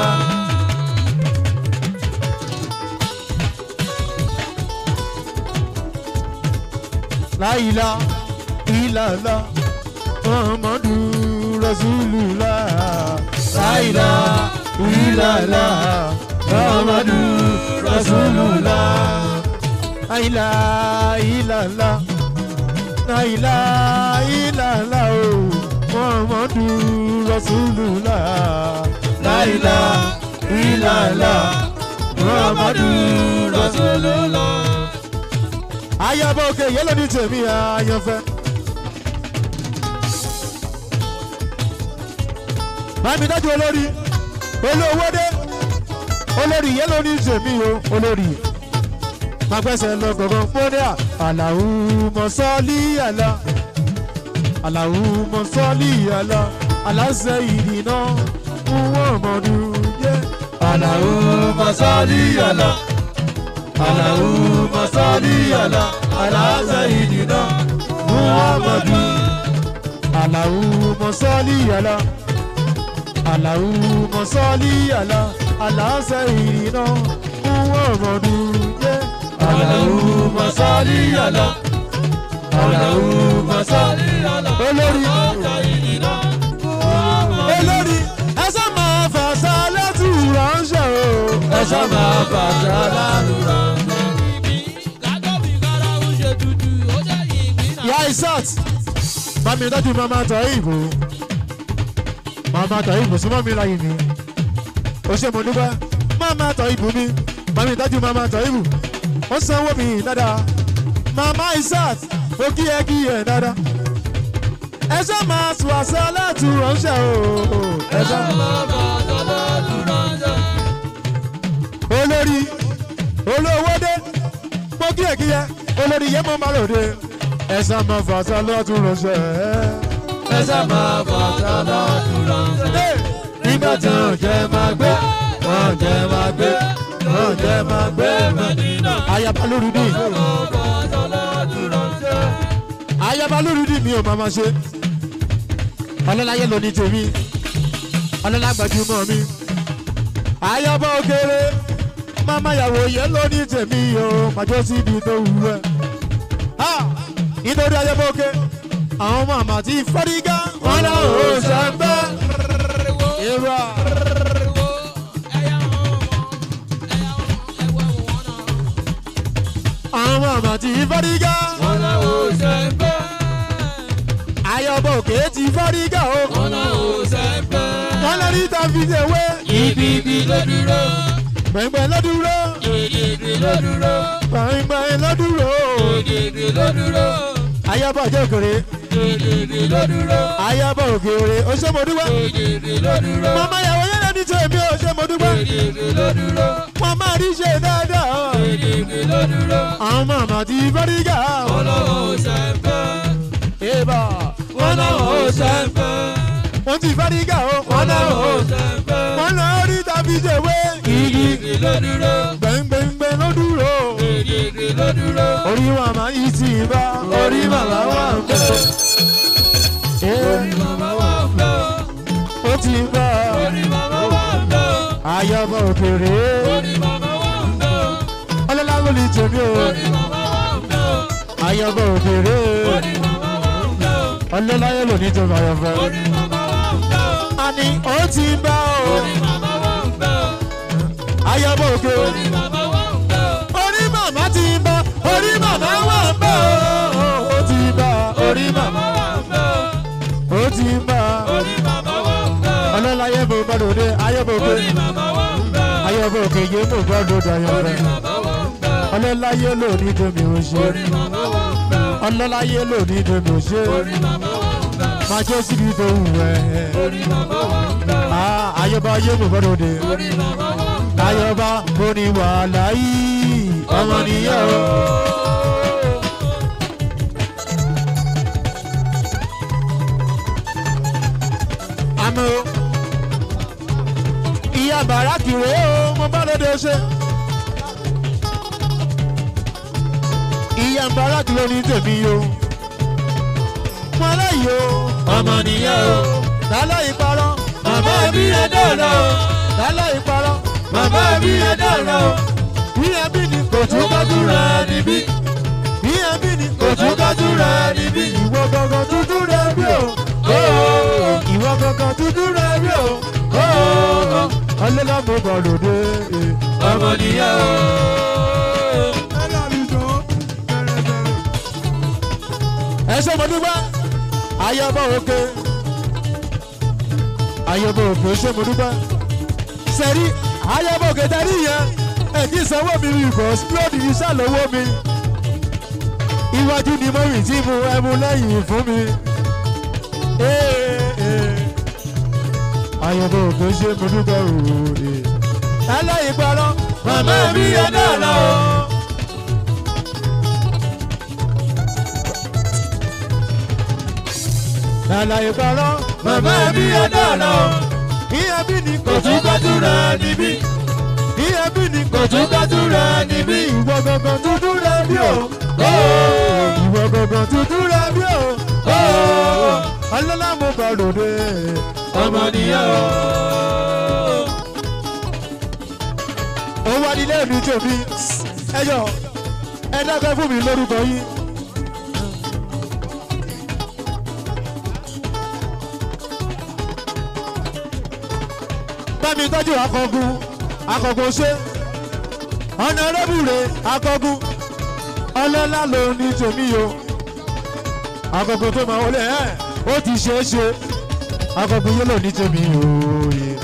láìla ìlàlá muhammadu rasulullah láìla ìlàlá muhammadu rasulullah láìla ìlàlá láìla ìlàlá o muhammadu rasulullah láìla ìlàlá muhammadu rasulullah. ayaba òkè yẹlẹ ní tèmi àyànfẹ́. bámi dájú olórí olówó dé olórí yẹlẹ ní tèmi o olórí magbẹ́sẹ̀ lọ gbọ̀ngàn fúnẹ́ àlàó mọ̀sálí àlà àlàó mọ̀sálí àlà aláṣẹ ìdìnnà fún ọmọdún yẹ. àlàó mọ̀sálí àlà àlàó mọ̀sálí àlà aláṣẹ ìdìnnà fún ọmọdún. àlàó mọ̀sálí àlà àlàó mọ̀sálí àlà aláṣẹ ìdìnnà fún ọmọdún yẹ. Allahumma salli ala Allahumma salli ala olórí Sayyidina olórí ẹsẹ máa fàṣà lẹ́tù ránṣẹ́ o. Ẹ̀ṣọ́ máa bàjẹ́ lálùrọ̀ ìyá isat bámi dájú mama tọ ìbò mama tọ ìbò súnmọ́ mi láyé mi ó ṣe mo dúpẹ́ mama tọ ìbò mi bámi dájú mama tọ ìbò ó sanwó mi dáadáa mama isat ó kí ẹ kí ẹ dáadáa ẹsẹ máa tù àṣà lẹ́tù ránṣẹ́ o. ẹsẹ máa bàjẹ́ lálùrọ̀ olórí olówó dé mo kí ẹ kí ẹ olórí yẹn mo máa lòde ẹsẹ máa fàṣà lẹ́tù ránṣẹ́ Ẹ̀ṣọ́ máa bàjẹ́ lálùrọ̀ Nígbà tí wọ́n jẹ́ máa gbé wọ́n jẹ́ máa gbé wọ́n jẹ́ máa gbé Mẹ́dínà ayaba lórúdì máa bàjẹ́ lálùrọ̀ ayaba lórúdì mi ò máa ma ṣe ọlọ́láyé ló ní tèmi ọlọ́lá gbajúmọ̀ mi ayaba òkèrè mama yàwó yẹn ló ní tèmi o màjọ síbi tó wù ẹ́ Ha! nítorí ayaba òkè àwọn ọmọ àmà tí fọ́dígá wọn náà ò sẹ́ńbẹ́ ìrọ̀ àwọn ọmọ àmà tí fọ́dígá Wọ́n náà ò sẹ́ńpẹ́ ayaba òkè tí fọ́dígá o wọ́n náà ò sẹ́ńpẹ́. wọn lọ ní tàbí ṣèwé Ibi ibi ló dúró, gbẹ̀ngbẹ̀ lọ́dúró ìdìdì ló dúró, gbẹ̀ngbẹ̀ lọ́dúró ìdìdì ló dúró, ayaba ọjọ́ òkèrè ìdìdì ló dúró, ayaba òkèrè oṣèmọdúpẹ́ ìdìdì ló dúró, mama yàwó yẹn lẹni tèmi oṣèmọdúpẹ́ ìdìdì ló dúró, wọn máa rí ṣe dáadáa ìdìdì ló dúró. àwọn màmá ti fọ́dígà Wọ́n náà ò sẹ́ńpẹ́, ìbà wọ́n náà ò sẹ́ńpẹ́, wọn ti fọ́dígà o wọ́n náà ò sẹ́ńpẹ́. wọn lọ rí tàbí ṣèwé Ìdìdì ló dúró, gbẹ̀ngbẹ̀ngbẹ̀ lọ́dúró ìdìdì ló dúró, orí wa máa yí sí ibà orí màmá wa ń bẹ̀ orí màmá wà ń bẹ̀ ọ́, ó ti bá orí màmá wà ń bẹ̀ ọ́, ayaba òkèrè orí màmá wà ń bẹ̀ ọ́, ọlọ́lá ló lè tèmi o orí màmá wà ń bẹ̀ ọ́, ayaba òkèrè orí màmá wà ń bẹ̀ ọ́, ọlọ́lá yẹn lò ní tèmi ayọ̀fẹ́. orí màmá wà ń bẹ̀ ọ́, àní ó ti bá o orí màmá wà ń bẹ̀ ọ́, ayaba òkè orí màmá wà ń bẹ̀ ọ́, orí màmá ti bá orí màmá wà ń bá o ó ti bá orí màmá màmá wà ń bẹ̀ ọ́, ó ti bá orí màmá wà ń bẹ̀ ọ́, ọlọ́lá yẹn mo gbọ́dọ̀ dé ayaba òkè orí màmá wà ń bẹ̀ ọ́, ayaba òkè yẹn mo gbọ́dọ̀ dé orí ayọ̀fẹ́ màmá wà ń bẹ̀ ọ́, ọlọ́lá yẹn lò ní tèmi ò ṣe orí màmá wà ń bẹ̀ ọ́, ọlọ́lá yẹn lò ní tèmi ò ṣe orí màmá wà ń bẹ̀ ọ́, máa jẹ́ síbi tó wù ẹ́ orí màmá wà ń bẹ̀ ọ́, Ah, ayaba yẹn mo gbọ́dọ̀ dé orí màmá wà ń bẹ̀ ọ́. ayaba mo ní wàhálà yìí ọmọ nìyẹn o. àmọ́ ìyá bàrákì rèé o mo bá lóde ṣe. ìyá bàrákì ló ní tèmi o. mo lẹ́yìn o ọmọ nìyẹn o lálẹ́ ìparọ́ màmá mi ẹ dọ̀rọ̀ o lálẹ́ ìparọ́ màmá mi ẹ dọ̀rọ̀ o ìyá bí ni kò kò tún kájú rẹ̀ níbí ìyá bí ni kò tún kájú rẹ̀ níbí. ìwọ gangan dúdú rẹ bí o. ìwọ gangan dúdú rẹ bí o. ọlọ́lá mo bọ̀ lòdì. ọmọ nìyẹn o. ẹ lálùjọ bẹ̀rẹ̀ bẹ̀rẹ̀. ẹ ṣe mo dúpẹ́ ayọ̀bọ̀ òkè ayọ̀bọ̀ òkè ṣe mo dúpẹ́ sẹ́rí ayọ̀bọ̀ òkè tẹ́rí yẹn ẹ̀ kí sanwó mi rí ìbọn lódì iṣẹ́ lọ́wọ́ mi iwájú ni mo rìn tí mo ẹmu lẹ́yìn fún mi ayọ̀bọ̀ òkè ṣe mo dúpẹ́ òòrè ẹlẹ́yìn parọ́ màmá mi yẹn náà lọ. Àlàyé parọ́, màmá mi yẹn náà lọ. ìyẹn bí ni kò tún kájú rẹ̀ níbí. ìyẹn bí ni kò tún kájú rẹ̀ níbí. ìwọ gangan dúdú rẹ bí o. ìwọ gangan dúdú rẹ bí o. ọlọ́lá mo bá lòdì. ọmọ nìyẹn o. ó wá nílé mi tèmi ẹyọ ẹ dákẹ́ fún mi lórúkọ yín. bámi tọ́jú akọgun akọgun ṣe ọ̀nà rẹ́bùrẹ́ akọgun ọlọ́lá ló ní tèmi o akọgun tó máa wọlé ẹ̀ ó ti ṣe é ṣe akọgun yẹn ló ní tèmi o. Yeah.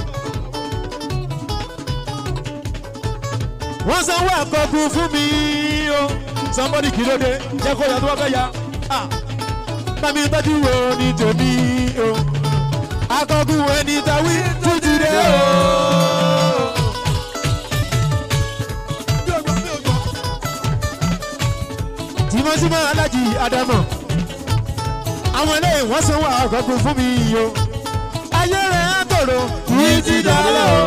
wọ́n sanwó àkọ́kùn fún mi o somebody kì í lóde jẹ́ kó yà tó wá fẹ́ ya Ah. bámi tọ́jú wo ní tèmi o akọ́kùn ẹni tàwí tún ti dé o. bí o gbọ́ bí o gbọ́. tìmọ́tìmọ́ alájì ádámọ̀ àwọn eléyìí wọ́n sanwó àkọ́kùn fún mi o ayé rẹ̀ á tòrò kì í ti dálẹ̀ o.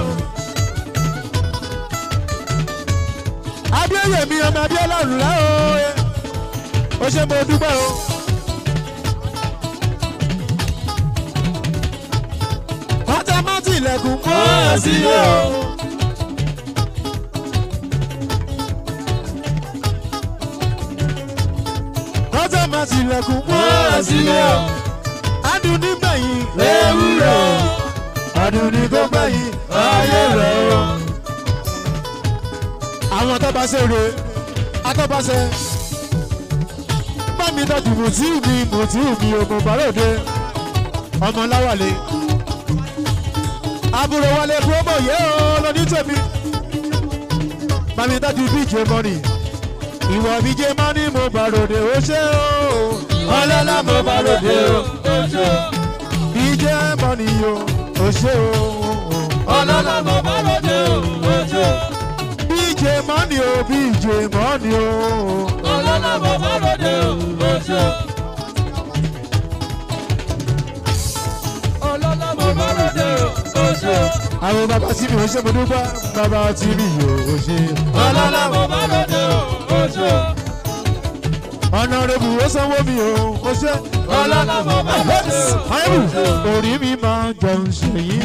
adéyèmí ọmọ abiola ńlá o ó ṣe mo dúpẹ́ o. pátámátì ilẹ̀kùn mọ́ ẹ̀ sílé o. pátámátì ilẹ̀kùn mọ́ ẹ̀ sílé o. adùn nígbẹ̀yìn ewúrẹ́ o. adùn ní kó gbẹ̀yìn ayé rẹ̀ o àwọn tó bá ṣe re atọ́bàṣẹ bá mi tọ́jú mùtíù mi mùtíù mi ògùn bàròde ọmọ láwàlẹ̀ àbúrò wálé promo yé o lóní tèmi bá mi tọ́jú bíjé mọ́nì ìwọ bíjé mọ́nì mo bàròde ó ṣe o ọlọ́lá mo bàròde o bíjé mọ́nì o ó ṣe o ọlọ́lá mo bá lóde o. ojú. bíjé mọ́nì o bíjé mọ́nì o. ọlọ́lá mo bá lóde o. ojú. ọlọ́lá mo bá lóde o. ojú. àwọn bàbá tí mi ò ṣe mo dúpẹ́ bàbá tí mi ò ṣe. ọlọ́lá mo bá lóde o. ojú. ọ̀nà rẹ̀bù ó sanwó mi o ó ṣe. ọlọ́lá mo bá lóde o. àyẹ̀bù orí mi máa jẹun ṣèyí.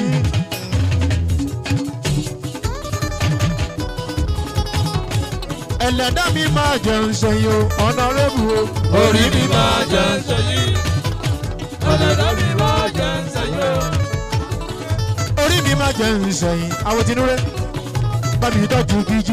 ẹlẹ́dá mi máa jẹun ṣèyí o ọ̀nà rẹ̀bù o. orí mi máa jẹ sẹ́yìn. ọlọ́lá mi máa jẹ sẹ́yìn. orí mi máa jẹun ṣèyí àwọn tinúrẹ́ bá mi tọ́jú bj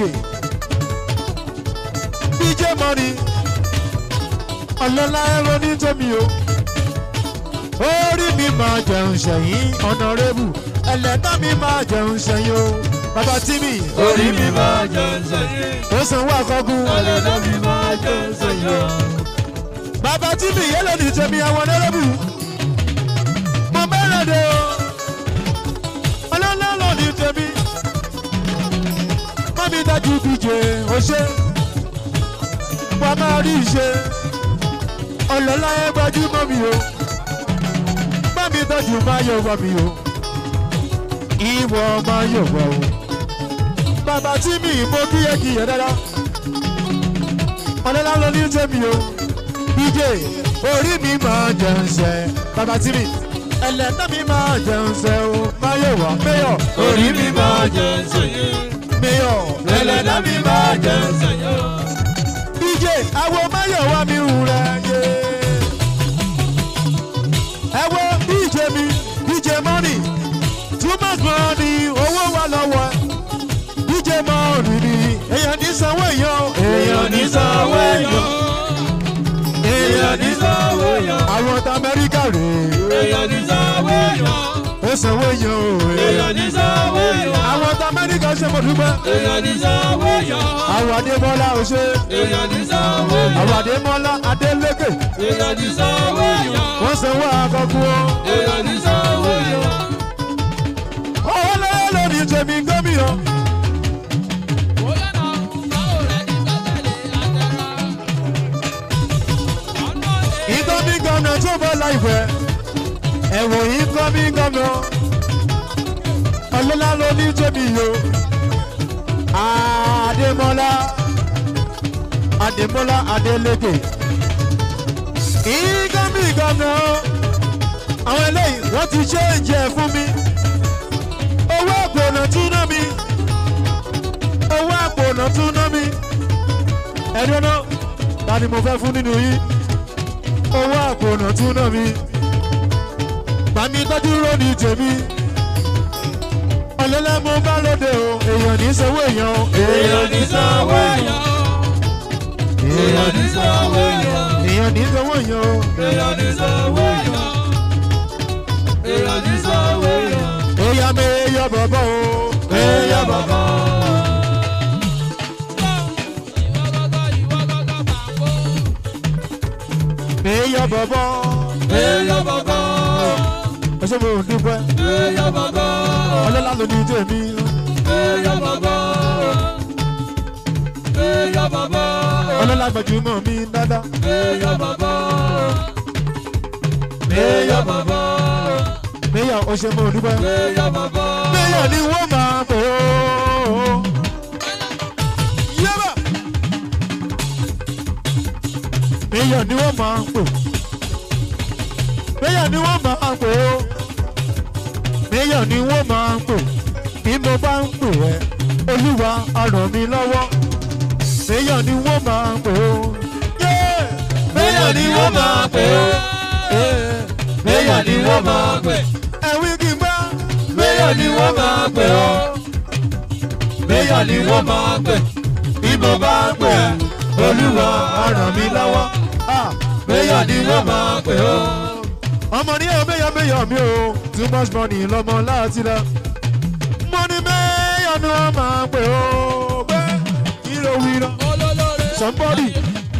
bj mọ́ni ọlọ́lá ẹ̀rọ ní tèmi o orí mi máa jẹun ṣẹ̀yìn ọ̀nàrẹ́bù ẹlẹ́dá mi máa jẹun ṣẹ̀yìn o bàbá tímì orí mi máa jẹ sẹ́yìn. ó sanwó àkọ́gùn ọlọ́lá mi máa jẹ sẹ́yìn. bàbá tímì yẹ́lẹ̀ ní tèmi àwọn ọ̀nàrẹ́bù mo bẹ̀rẹ̀ dé o ọlọ́lá lọ ní tèmi mọ́mí dájú bíje ó ṣe wàá máa rí ìṣe ọlọ́lá ẹ gbajúmọ̀ mi o mọ́mí dájú máa yọ̀ wọ̀ mi o ìwọ máa yọ̀ wọ̀ o bàbá tí mi mo kíyè kíyè dáadáa ọlọ́lá lọ ní tèmi o bíje orí mi máa jẹun ṣẹ bàbá tí mi ẹlẹ́tọ́ mi máa jẹun ṣẹ o máa yọ̀ wọ̀ mẹ́yọ̀ orí mi máa jẹ sẹ́yìn. mẹ́yọ̀ ẹlẹ́dá mi máa jẹ sẹ́yìn. bíje àwọn máyọ̀ wá mi hù rẹ̀ yé èèyàn ní sanwó èèyàn ó sanwó yan o. èèyàn ní sanwó èèyàn àwọn tá amẹ́ríkà ṣe mo dúpẹ́. èèyàn ní sanwó èèyàn àwọn adémọ́lá ò ṣe. èèyàn ní sanwó èèyàn àwọn adémọ́lá adélékè. èèyàn ní sanwó èèyàn wọ́n sanwó àkọ́kọ́ o. èèyàn ní sanwó èèyàn. owó lọ́wọ́ lórí tèmi gómìnà. ìkọ́mí gómìnà tó bọ́ láìpẹ́. ẹ̀wọ̀n ìkọ́mí gómìnà. ọlọ́lá ló ní tèmi o. adémọ́lá adémọ́lá adélékè. ìkọ́mí gómìnà. àwọn eléyìí wọ́n ti ṣe é jẹ fún mi owó àpònà tún ná mi owó àpònà tún ná mi ẹ̀dùn náà ta ni mo fẹ́ fún nínú yín owó àpònà tún ná mi bàmí tọ́jú rónì tèmi ọ̀lẹ́lẹ́ mo bá lóde o èèyàn ní sanwó èèyàn o èèyàn ní sanwó èèyàn èèyàn ní sanwó èèyàn èèyàn ní sanwó èèyàn o èèyàn ní sanwó èèyàn èèyàn ní sanwó èèyàn èèyàn mi èèyàn bọ̀bọ̀ o èèyàn bàbá. èèyàn bọ̀bọ̀ èèyàn bàbá ẹ ṣe mo dúpẹ́ èèyàn bàbá ọlọ́lá ló ní tèmi èèyàn bàbá èèyàn bàbá ọlọ́lá gbajúmọ̀ mi dáadáa. èèyàn bàbá èèyàn bàbá Méyà ó ṣe mọ́ dúpẹ́. èèyàn bàbá Méyà ni wọ́n máa pè ó. Yẹ́bà. Méyà ni wọ́n máa pè. Méyà ni wọ́n máa pè ó. Méyà ni wọ́n máa pè. Bí mo bá ń pè ẹ́, Olúwa á ràn mí lọ́wọ́. Méyà ni wọ́n máa pè ó. Yeah! Méyà ni wọ́n máa pè ó. Yeah! èèyàn ni wọ́n máa pè Ẹ̀wí kì í gbá. èèyàn ni wọ́n máa pè ọ́ èèyàn ni wọ́n máa pè bí mo bá ń pè ẹ́ olúwa á ràn mí lọ́wọ́ Ah! èèyàn ni wọ́n máa pè ọ́. ọmọ ní ẹ mẹyọ mẹyọ mi o too much money lọmọ láti rẹ mo ní mẹyọ ni wọn máa pè ó bẹ ìró wíra somebody.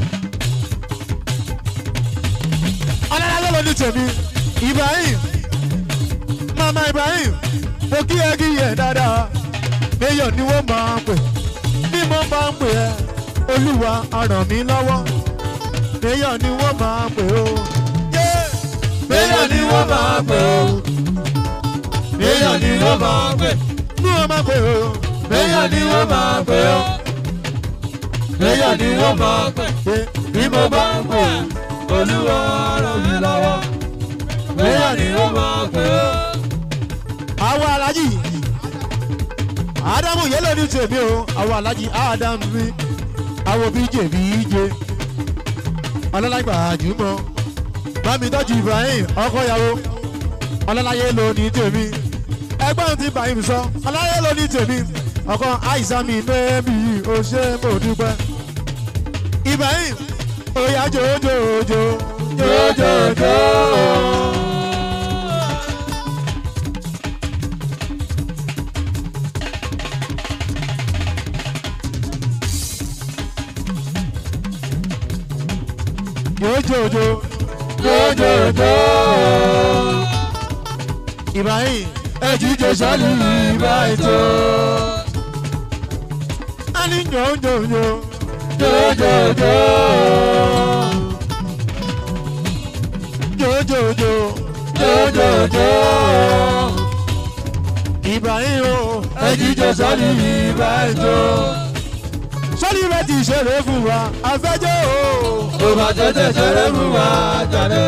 ọlọ́lá ló ní tèmi ibrahim mama ibrahim mo kí ẹ kí yẹ dáadáa mẹyọ ni wọn máa pè bí mo bá ń pè ẹ olúwa á ràn mí lọ́wọ́ mẹyọ ni wọn máa pè ó. Yeah èèyàn ni wọ́n máa pè ọ́ èèyàn ni wọ́n máa pè ní wọn máa pè ó. èèyàn ni wọ́n máa pè ọ́ èèyàn ni wọ́n máa pè bí mo bá ń pè ẹ́ olúwa á ràn mí lọ́wọ́ èèyàn ni wọ́n máa pè ọ́. àwọn alájì ádámù yẹlẹ ní tèmi o àwọn alájì ádámù mi àwọn bíjè bíjè ọlọ́lágbà àjùmọ̀ bámi tọ́jú ibrahim ọkọ ìyàwó ọlọ́láyé ló ní tèmi ẹgbọ́n ti ibrahim sọ ọlọ́láyé ló ní tèmi ọkọ àìsàmì nẹ́ẹ̀mí o ṣe mo dúpẹ́ ibrahim oya jojojo jojojo. jojojo Jojojo, ibrahim ẹ̀jíjẹ sálì ìbá ètò. ani jojojo Jojojo, jojojo jojojo, ibrahim o ẹ̀jíjẹ sálì ìbá ètò. sọ́ni rẹ̀ ti ṣeré fún wa afẹ́jọ́ o. Tó bá tètè ṣeré mú wa jáde.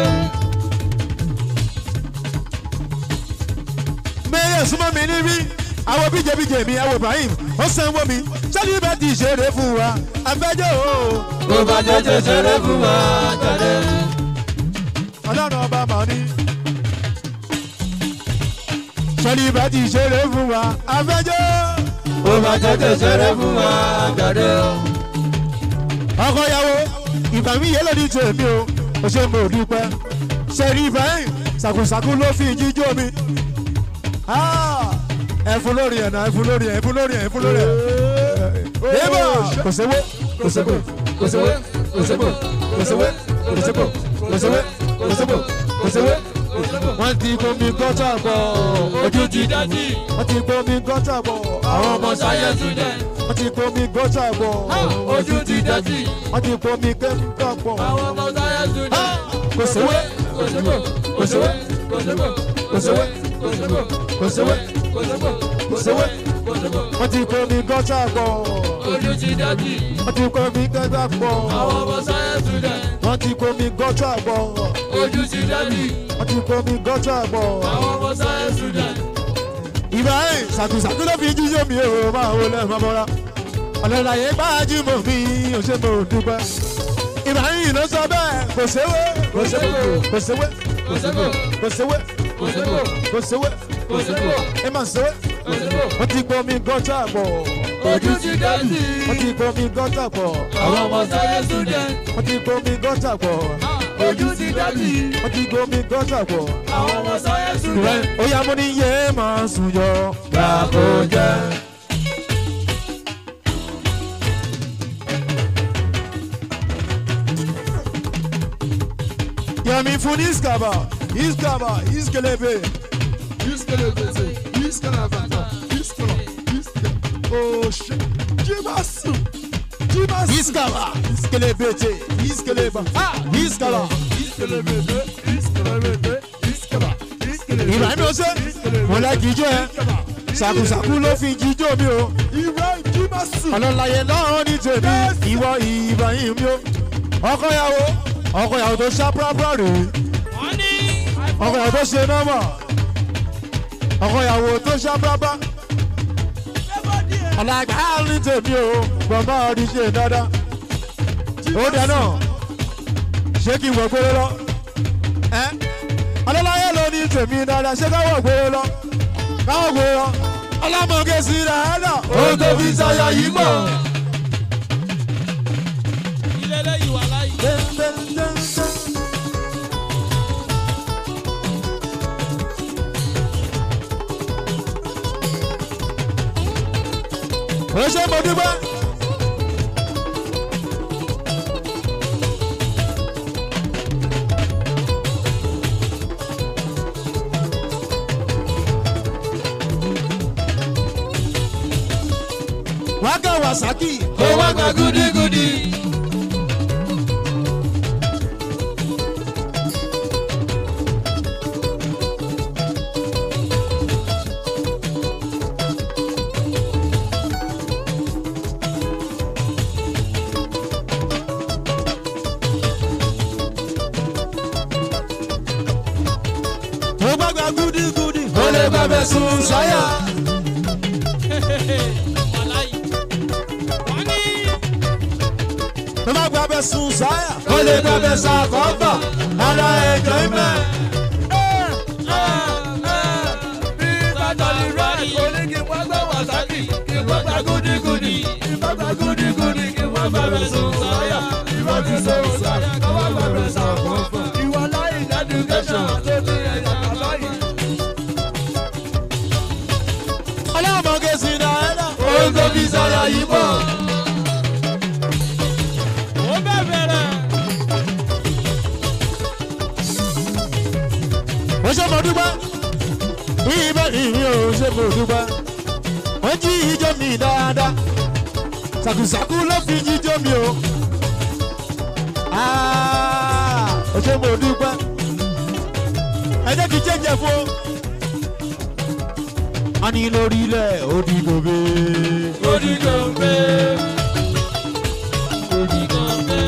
mẹ́yẹ̀ súnmọ́ mi níbí àwọn bíjẹ̀bíjẹ̀ mi àwọn ibrahim ó sanwó mi sọ́ni rẹ̀ ti ṣeré fún wa afẹ́jọ́ o. Tó bá tètè ṣeré mú wa jáde. ọlọ́run ọba mọ̀ ní. sọ́ni rẹ̀ ti ṣeré fún wa afẹ́jọ́. Tó bá tètè ṣeré mú wa jáde. ọkọ ìyàwó ìbàmí yẹn lòdì tó èmi o ó ṣe mo dúpẹ́ sẹ́rí ibrahim sàkùsàkù ló fi jíjó mi Ah, ẹfun lórí ẹ̀ náà ẹfun lórí ẹ̀ ẹfun lórí ẹ̀ ẹfun lórí ẹ̀ yéèbà kò sówó kò sówó kò sówó kò sówó kò sówó kò sówó kò sówó kò sówó kò sówó wọ́n ti gbomi gọ́tà bọ̀ ojú ti dájú wọ́n ti gbomi gọ́tà bọ̀ àwọn ọmọ sáyẹ́nsì dẹ̀ wọ́n ti gbomi gọ́tà bọ̀ ojú ti dájú wọ́n ti gbomi kẹ́míkà bọ̀ àwọn ọmọ sáyẹ́nsì dẹ̀ kò sówó kò sówó kò sówó kò sówó kò sówó kò sówó kò sówó kò sówó kò sówó kò sówó wọ́n ti gbomi gọ́tà bọ̀ ojú ti dájú wọ́n ti gbomi kẹ́míkà bọ̀ àwọn ọmọ sáyẹ́nsì dẹ̀ wọ́n ti gbomi gọ́tà bọ̀ ojú ti dájú wọ́n ti gbomi gọ́tà bọ̀. àwọn ọmọ sáyẹ́nsì dẹ̀ Ibrahim sàkùsàkù ló fi jíjó mi ò máa wò lẹ́nu mọ́ra ọ̀lẹ́láyé gbájúmọ̀ mi ò ṣe mo dúpẹ́. Ibrahim ló sọ bẹ́ẹ̀ kò séwé kò séwé kò séwé kò sówó kò séwé kò sówó kò séwé kò sówó ẹ máa séwé. kò sówó wọ́n ti gbomi gọ́tà pọ̀ ojú ti dájú wọ́n ti gbomi gọ́tà pọ̀ àwọn ọmọ sáyẹ́nsì dẹ̀ wọ́n ti gbomi gọ́tà pọ̀ ojú ti dájú wọ́n ti gbomi gọ́tà pọ̀. àwọn ọmọ sáyẹ́nsì dẹ̀ ó yá mo ní yé máa sùn yọ gbàgbó jẹ́. yẹmi fún iskaba iskaba iskelebe. Iskelebese, iskelebata, iskela, iskela. Oh shit. Jibasu. Jibasu. iskaba iskelebete iskeleba ah iskaba. Iskelebese, iskelebete, iskela, iskelebete. Ibrahim ọsẹ mo lẹ jíjọ ẹ ṣàkùṣàkù ló fi jíjọ mi o Ibrahim Jibasu. ọlọ́láyé náà ní tèmi ìwọ Ibrahim mi o ọkọyàwó ọkọyàwó tó ṣá púrápúrá rèé ọkọyàwó tó ṣe nọ́mà ọkọyàwó tó ṣá púrápúrá ọ̀làgbà ní tèmi o gbọ̀ngbà ọdún ṣe dáadáa ó dáná ṣé kí n wọ̀ gbére lọ ẹ́ ọlọ́láyé ló ní tèmi dáadáa ṣé káwọ̀ gbére lọ káwọ̀ gbére lọ ọlọ́mọge sí dáadáa ó tó fi ṣayọ yìí mọ̀. ilé lẹ́yìn wà láyé. ó ṣe mo dúpẹ́. wákà wàsákì kó wá gba gúdígúdí. tó gbàgbà gúdígúdí ó lè gbàgbẹ́ sùn sáyà. tó má gbàgbẹ́ sùn sáyà ó lè gbàgbẹ́ sàkọ́fà. ara ẹ̀jọ̀ ìmẹ̀. bí bàtàlì rẹ̀ kò ní kí wọ́n gbà wàsákì kí wọ́n gbà gúdígúdí. kí wọ́n gbà gúdígúdí kí wọ́n gbàgbẹ́ sùn sáyà. ìwọ ti sùn sáyà kí wọ́n gbàgbẹ́ sàkọ́fà. ìwọ láyé ìdádúgẹ́sàn tó ti ẹ̀yà kàbáyé. ọlọ́mọge sí dáadáa. ó ń tó fi sáyà yìí bọ̀. ó bẹ̀ bẹ̀rẹ̀. ó ṣe mo dúpẹ́ bí ibẹ̀ ìrìn ò ṣe mo dúpẹ́ wọ́n jí ijó mi dáadáa ṣàkùṣàkù ló fi jíjó mi o Ah, ó ṣe mo dúpẹ́ ẹ jẹ́ kí n jẹ́jẹ́ fún a ní lórí ilẹ̀ òdì gòbè Odi gombe. Odi gombe.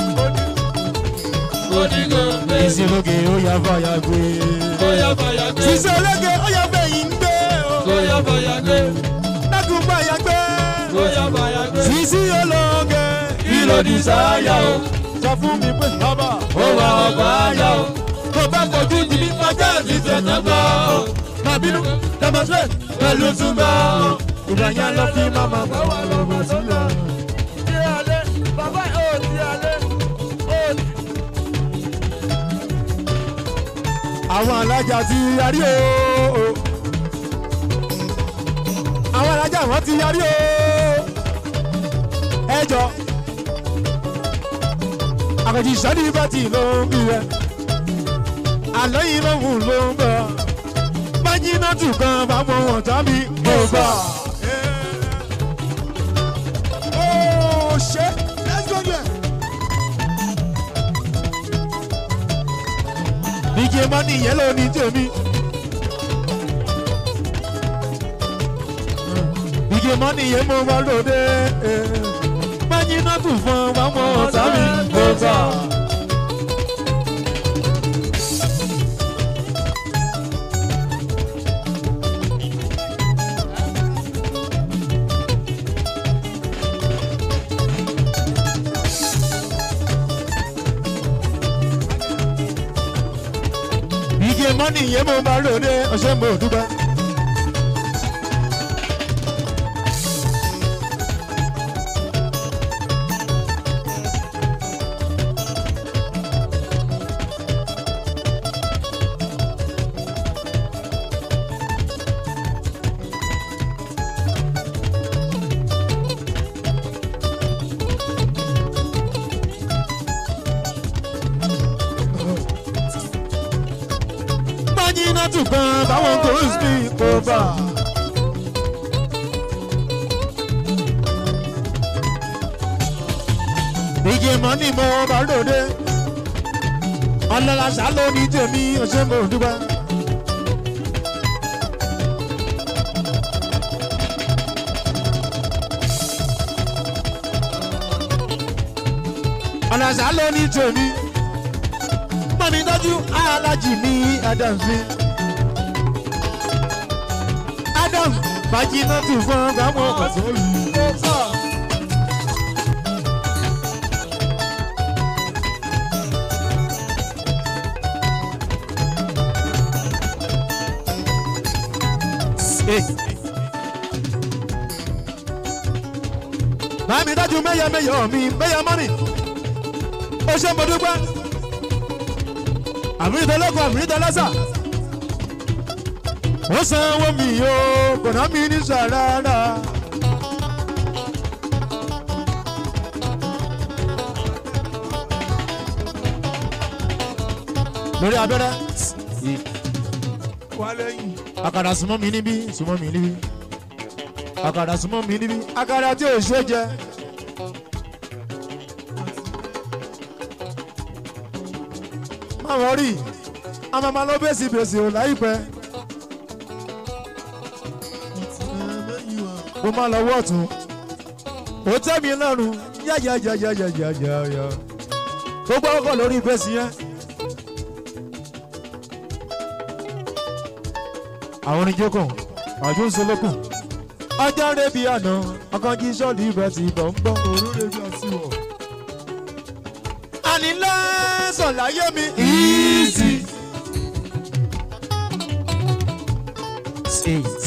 Odi gombe. ìsìnlóge ó yá fàyà gbé Kóyá fàyà gbé. ìsìnlóge ó yá fẹ̀yìn gbé o Kóyá fàyà gbé. dákun fàyà gbé Kóyá fàyà gbé. sísí ológe Kí ló di sáyà o? sọ fún mi pé bàbá Ó wà ọ̀pá àyà o. kò bá fojú di mí kọjá Ti tẹ̀tẹ̀ gbọ́ o. má bínú demonstrate Pẹ̀lú túbọ̀ o. ìgbà yẹn lọ fi máma gbọ́ wà lọ́mọ sílẹ̀. Ti alẹ́, bàbá ò ti alẹ́, ò ti. àwọn alájà ti yarí o àwọn alájà wọn ti yarí o ẹ jọ àkànjì sọ́ni bàtì ló ń bí rẹ àlọ́ yìí ló ń wù ló ń bọ̀ májínà tù kan fáwọn wọn tàbí kò gbà. Oh shit! Let's go there. díje mọ́nì yẹn ló ní tèmi. díje mọ́nì yẹn mo bá lòdì. májínà tù fún fáwọn wọn tàbí kò gbà. díje mọ́nì yẹn mo bá lòdì. ọ̀sẹ̀ mo dúpẹ́. májínà tù kan fáwọn kò ń sí kò bà. díje mọ́nì mo bá lòdì. ọlọ́lá ṣá ló ní tèmi ọ̀sẹ̀ mo dúpẹ́. ọlọ́ṣà ló ní tèmi mọ̀mí tọ́jú alájì ní adams mi. adams bàjínà tù fún ọgbàmọ̀ ọ̀sán olù. Màmí dájú mẹ́yà mẹ́yà mi mẹ́yà mọ́nì. Ó ṣe mo dúpẹ́ àmìtẹ́lẹ́kọ̀ àmìtẹ́lẹ́sà. ó sanwó mi o kò ná mi ní sàràrà. lórí abẹ́rẹ́ Wà lẹ́yìn. àkàrà súnmọ́ mi níbí súnmọ́ mi níbí àkàrà súnmọ́ mi níbí àkàrà tí ò ṣe jẹ. má wọ́n rí àmàmà ló bèsì bèsì ò láìpẹ́. mo máa lọ wọ́ọ̀tún ó tẹ́ mi lọ́rùn yáyáyáyáyáyáyá gbogbo ọkọ̀ lórí bèsì yẹn. àwọn oníjókòó àjò ńsọlọ́kùn ọjọ́ rẹ̀ bí àná ọkànjí sọ́ọ̀lì ibẹ̀ ti bọ̀ ń bọ̀. Òrùlé bí ọtí wọ̀. ànílá sọ̀láyé mi easy. Eight.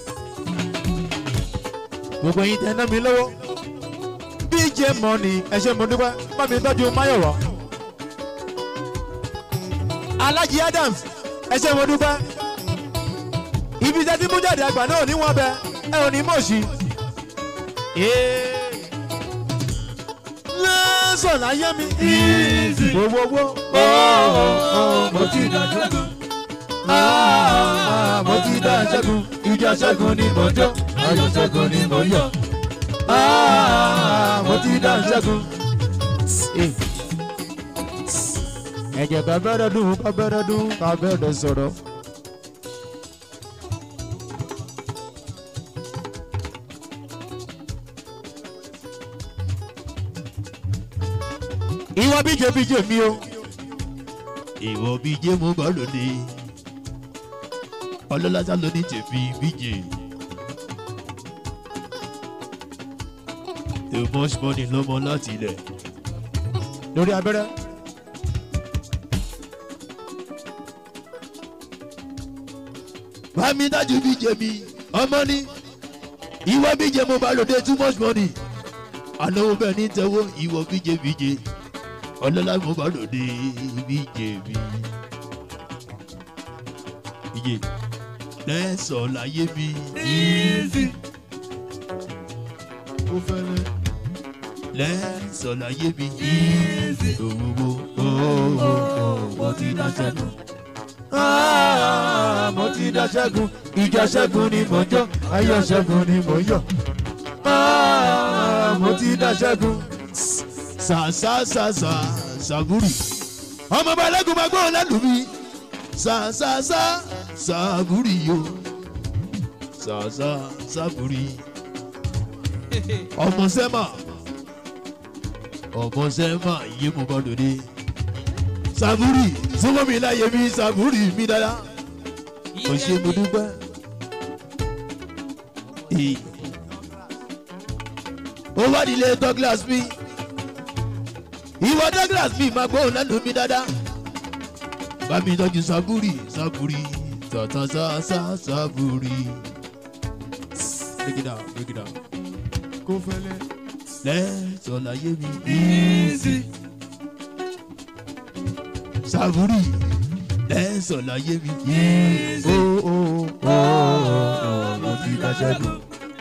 gbogbo yín tẹ́ ná mi lọ́wọ́ bj money ẹ ṣé mo dúpẹ́ bá mi tọ́jú máyọ̀wá. alhaji adams ẹ ṣé mo dúpẹ́ ibi tẹ́ tí mú jáde àgbà náà ní wọ́n bẹ ẹ ò ní mọ̀ sí. lẹ́sọ̀ láyé mi easy. gbogbogbò mo ti dá ṣẹ́gun. mo ti dá ṣẹ́gun ìjà ṣẹ́gun ni mo jó ayọ̀ ṣẹ́gun ni mo yọ̀. mo ti dá ṣẹ́gun. ẹ̀jẹ̀ ká bẹ̀rẹ̀ dùn ká bẹ̀rẹ̀ dùn ká bẹ̀rẹ̀ sọ̀rọ̀. ìwọ bíje bíje mi o. ìwọ bíje mo bá lóde. ọlọ́lá ló ní tèmi bíje. the most money lọ́mọ láti ilẹ̀. lórí abẹ́rẹ́. bámi dájú bíje mi ọmọ ní ìwọ bíje mo bá lóde too much money. ànáwó bẹ́ẹ̀ ní tẹ́wọ́ ìwọ bíje bíje ọlọ́lá mo bá lòdì bíje mi. iye lẹ́sọ̀ láyé mi Easy. ó fẹ́lẹ́. lẹ́sọ̀ láyé mi Easy. owó Mo ti dá ṣẹ́gun. Ah, mo ti dá ṣẹ́gun ìjà ṣẹ́gun ni mò ń jọ́ ayọ̀ ṣẹ́gun ni mò ń yọ̀ Ah, mo ti dá ṣẹ́gun sàṣàṣàṣà ṣàgùrì ọmọ balẹ̀gùn máa gbóhùn lẹ́nu mi sàṣàṣà ṣàgùrì yo ṣàṣà ṣàgùrì ọmọ sẹ́mà ọmọ sẹ́mà yé mo bá dòde sàgùrì súnmọ́ mi láyé mi sàgùrì mi dáadáa o ṣe mo dúpẹ́. Ee. ó wá nílé douglas mi ìwọ douglas mi máa gbóhùn lẹ́nu mi dáadáa bá mi tọ́jú sàgùrì sàgùrì tàtàtàtà sàgùrì. break it down break it down. kó fẹ́lẹ́. lẹ́sọ̀ láyé mi Easy. sàgùrì lẹ́sọ̀ láyé mi. Easy. ó ó ó mo ti dá ṣẹ́gun.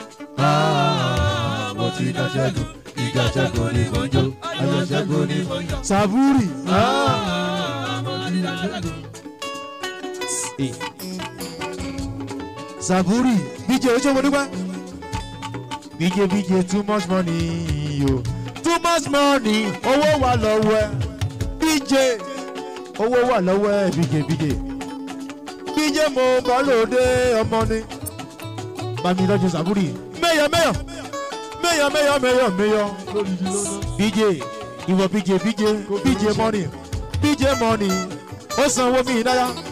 Ah, mo ti dá ṣẹ́gun. Ìjà ṣẹ́gun ni mo ń jó. Ayọ̀ ṣẹ́gun ni mo ń yọ̀. sàbúrì. Ah, mo ti dá ṣẹ́gun. sàbúrì bíjẹ ojú ọmọdé wá. bíjẹ bíjẹ too much money o too much money owó wà lọ́wọ́ ẹ bíjẹ owó wà lọ́wọ́ ẹ bíjẹ bíjẹ bíjẹ mo bá lòdì ọmọ ni. bàmí lọ́jọ́ sàbúrì mẹ́yọ̀ mẹ́yọ̀ mẹ́yọ̀ mẹ́yọ̀ mẹ́yọ̀ mẹ́yọ̀ lódìdí lọ́nà. bíjẹ ìwọ bíjẹ bíjẹ bíjẹ money bíjẹ money ó sanwó mi dáyà